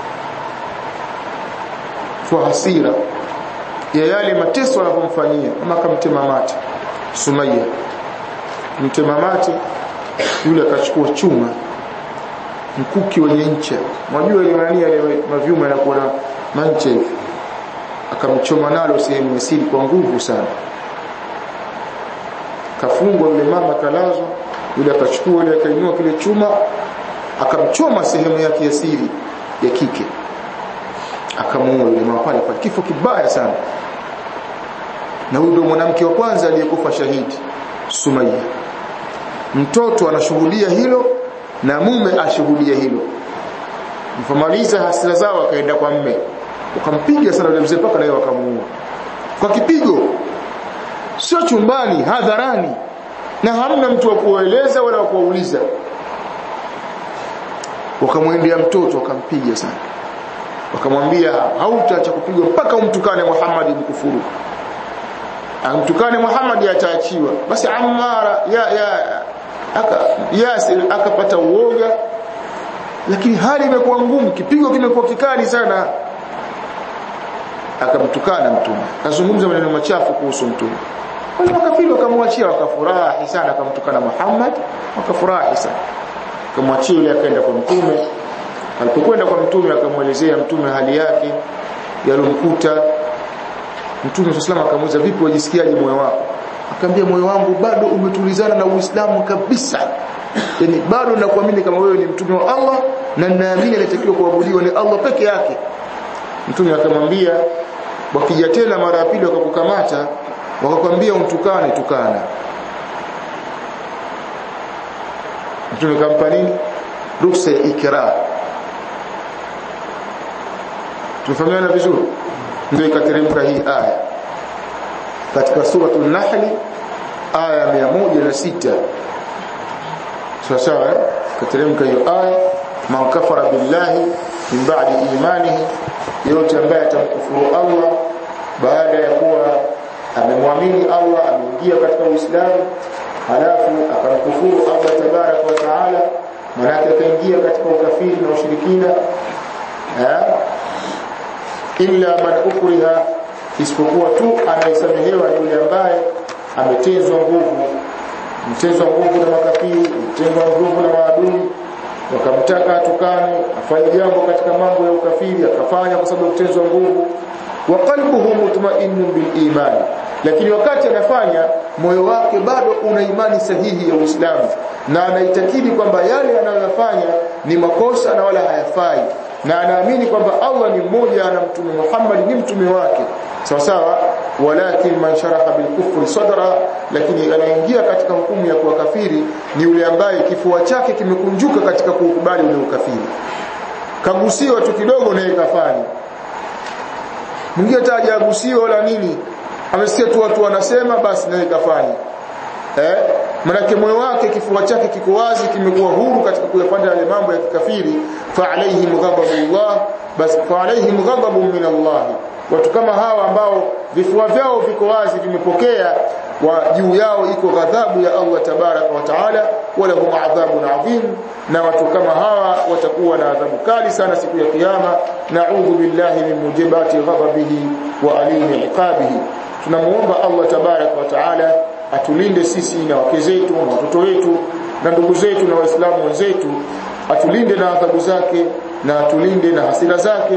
kwa hasira ya yale mateso anapomfanyia mama akamtema mate Sumayya mtema mate yule akachukua chuma mkuki wenye ncha unajua ile nani yale mavyuma yanakuwa na mancha hivi akamchoma nalo sehemu ya siri kwa nguvu sana kafungwa yule mama kalazwa yule akachukua ile akainua kile chuma akamchoma sehemu yake ya siri ya kike akamuua yule mama pale pale kifo kibaya sana na huyo ndio mwanamke wa kwanza aliyekufa shahidi Sumayya mtoto anashuhudia hilo na mume ashuhudia hilo mfamaliza hasira zao akaenda kwa mme ukampiga sana yule mzee paka naye wakamuua kwa kipigo sio chumbani hadharani na hamna mtu wa kueleza wala wa kuuliza wakamwendea mtoto wakampiga sana wakamwambia hautaacha kupigwa mpaka umtukane Muhammad mkufuru amtukane Muhammad ataachiwa basi Ammara ya ya aka Yasir akapata uoga lakini hali imekuwa ngumu kipigo kimekuwa kikali sana akamtukana mtume akazungumza maneno machafu kuhusu mtume wale makafiri wakamwachia wakafurahi sana akamtukana Muhammad wakafurahi sana akamwachia yule akaenda kwa mtume alipokwenda kwa mtume akamwelezea mtume hali yake yalomkuta mtume sallallahu akamuuliza vipi wajisikiaje moyo wako akamwambia moyo wangu bado umetulizana na Uislamu kabisa yani bado nakuamini kama wewe ni mtume wa Allah na ninaamini anatakiwa kuabudiwa ni Allah peke yake mtume akamwambia wakija tena mara ya pili wakakukamata wakakwambia umtukane tukana mtume kampa nini ruhusa ya ikra tumefahamiana vizuri ndio ikateremka hii aya katika suratul nahl aya 106 sawa sawa kateremka hiyo aya man kafara billahi min ba'di imanihi yote ambaye atamkufuru Allah baada ya kuwa amemwamini Allah ameingia katika Uislamu halafu akamkufuru Allah tabarak wa taala manake akaingia katika ukafiri na ushirikina illa man ukriha isipokuwa tu anayesamehewa ni yule ambaye ametezwa nguvu mtezwa nguvu na makafiri mtezwa nguvu na maadui wakamtaka atukane afanye jambo katika mambo ya ukafiri akafanya kwa sababu ya kutezwa nguvu wa qalbuhu mutma'innun bil iman lakini wakati anafanya moyo wake bado una imani sahihi ya Uislamu na anaitakidi kwamba yale anayoyafanya ni makosa na wala hayafai na anaamini kwamba Allah ni mmoja na mtume Muhammad ni mtume wake sawa sawa walakin man sharaha bil kufri sadra lakini anaingia katika hukumu ya kuwa kafiri ni yule ambaye kifua chake kimekunjuka katika kukubali ule ukafiri kagusiwa tu kidogo naye kafanya mwingine tajagusiwa wala nini amesikia tu watu wanasema basi naye kafanya eh manake moyo wake kifua chake kiko wazi kimekuwa huru katika kuyafanya yale mambo ya kikafiri fa alaihim ghadabullah bas fa alaihim ghadabun min Allah watu kama hawa ambao vifua vyao viko wazi vimepokea wa juu yao iko ghadhabu ya Allah tabaraka wa taala wala hum adhabun adhim na watu kama hawa watakuwa na adhabu kali sana siku ya kiyama na'udhu billahi min mujibati ghadabihi wa alimi iqabihi tunamuomba Allah tabaraka wa taala atulinde sisi na wake zetu na watoto wetu na ndugu zetu na waislamu wenzetu atulinde na adhabu zake na atulinde na hasira zake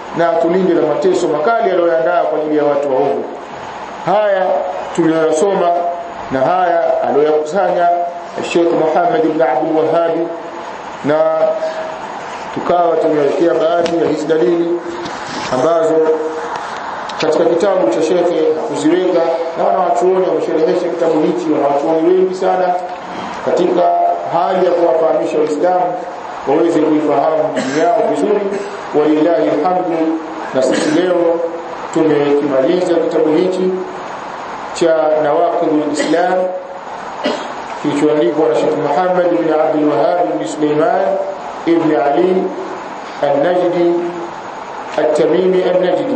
na atulinde na mateso makali aliyoandaa kwa ajili ya watu waovu haya tuliyosoma na haya aliyoyakusanya Sheikh Muhammad ibn Abdul Wahhab na tukawa tumewekea baadhi ya hizi dalili ambazo katika kitabu cha shekhe kuziweka na wanawachuoni wamesherehesha kitabu hichi wanawachuoni wengi sana katika hali ya kuwafahamisha waislamu waweze kuifahamu dini yao vizuri walillahi alhamdu na sisi leo tumekimaliza kitabu hichi cha nawaqidul islam kilichoandikwa na Sheikh Muhammad ibn Abdul Wahhab ibn Sulaiman ibn Ali al-Najdi at-Tamimi al-Najdi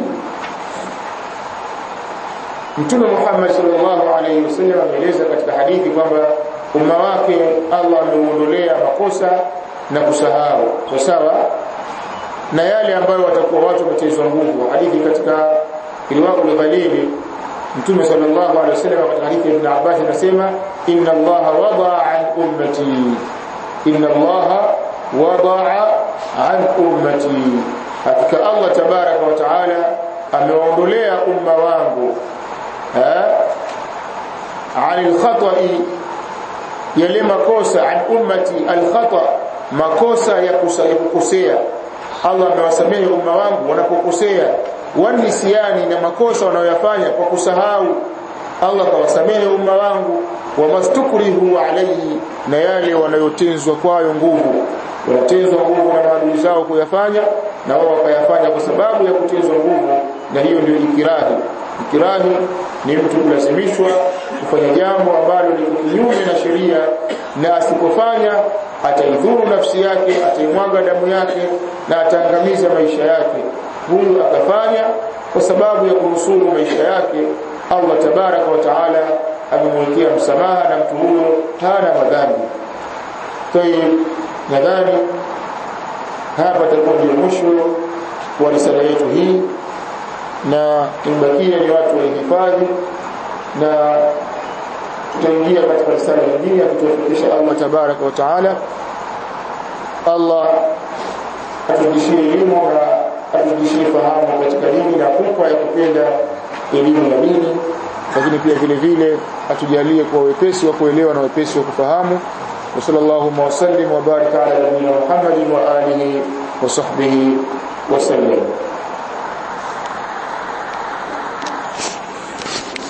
Mtume Muhammad sallallahu alayhi wasallam ameeleza katika hadithi kwamba umma wake Allah ameuondolea makosa na kusahau kwa sawa na yale ambayo watakuwa watu wametezwa nguvu hadithi katika riwayat ghalili Mtume sallallahu alayhi wasallam katika hadithi ya Ibn Abbas anasema inna Allah wadaa an ummati inna Allah wadaa an ummati hakika Allah tabaraka wa taala amewaondolea umma wangu عن الخطأ yale makosa an ummati alkhata makosa ya kukosea Allah amewasamehe umma wangu wanapokosea wanisiani na makosa wanayoyafanya kwa kusahau Allah kawasamehe umma wangu wamastukrihu alayhi na yale wanayotenzwa kwayo nguvu wanatenzwa nguvu na maadui zao kuyafanya na wao wakayafanya kwa sababu ya kutenzwa nguvu na hiyo ndio ikirahi ikirahi ni mtu kulazimishwa kufanya jambo ambalo liko kinyume na sheria na asipofanya ataidhuru nafsi yake ataimwaga damu yake na ataangamiza maisha yake huyu akafanya kwa sababu ya kunusuru maisha yake Allah tabaraka wa taala amemwekea msamaha na mtu huyo hana madhambi tayib nadhani hapa takuwa ndio mwisho wa risala yetu hii na imebakia ni watu wahifadhi na tutaingia katika risala nyingine kutufikisha Allah tabaraka wa taala Allah atujishie elimu na atujishie fahamu katika dini na kupa ya kupenda elimu ya dini lakini pia vile vile atujalie kwa wepesi wa kuelewa na wepesi wa kufahamu wa sallallahu wa sallim wa baraka ala nabiyina Muhammadin wa alihi wa sahbihi wa sallam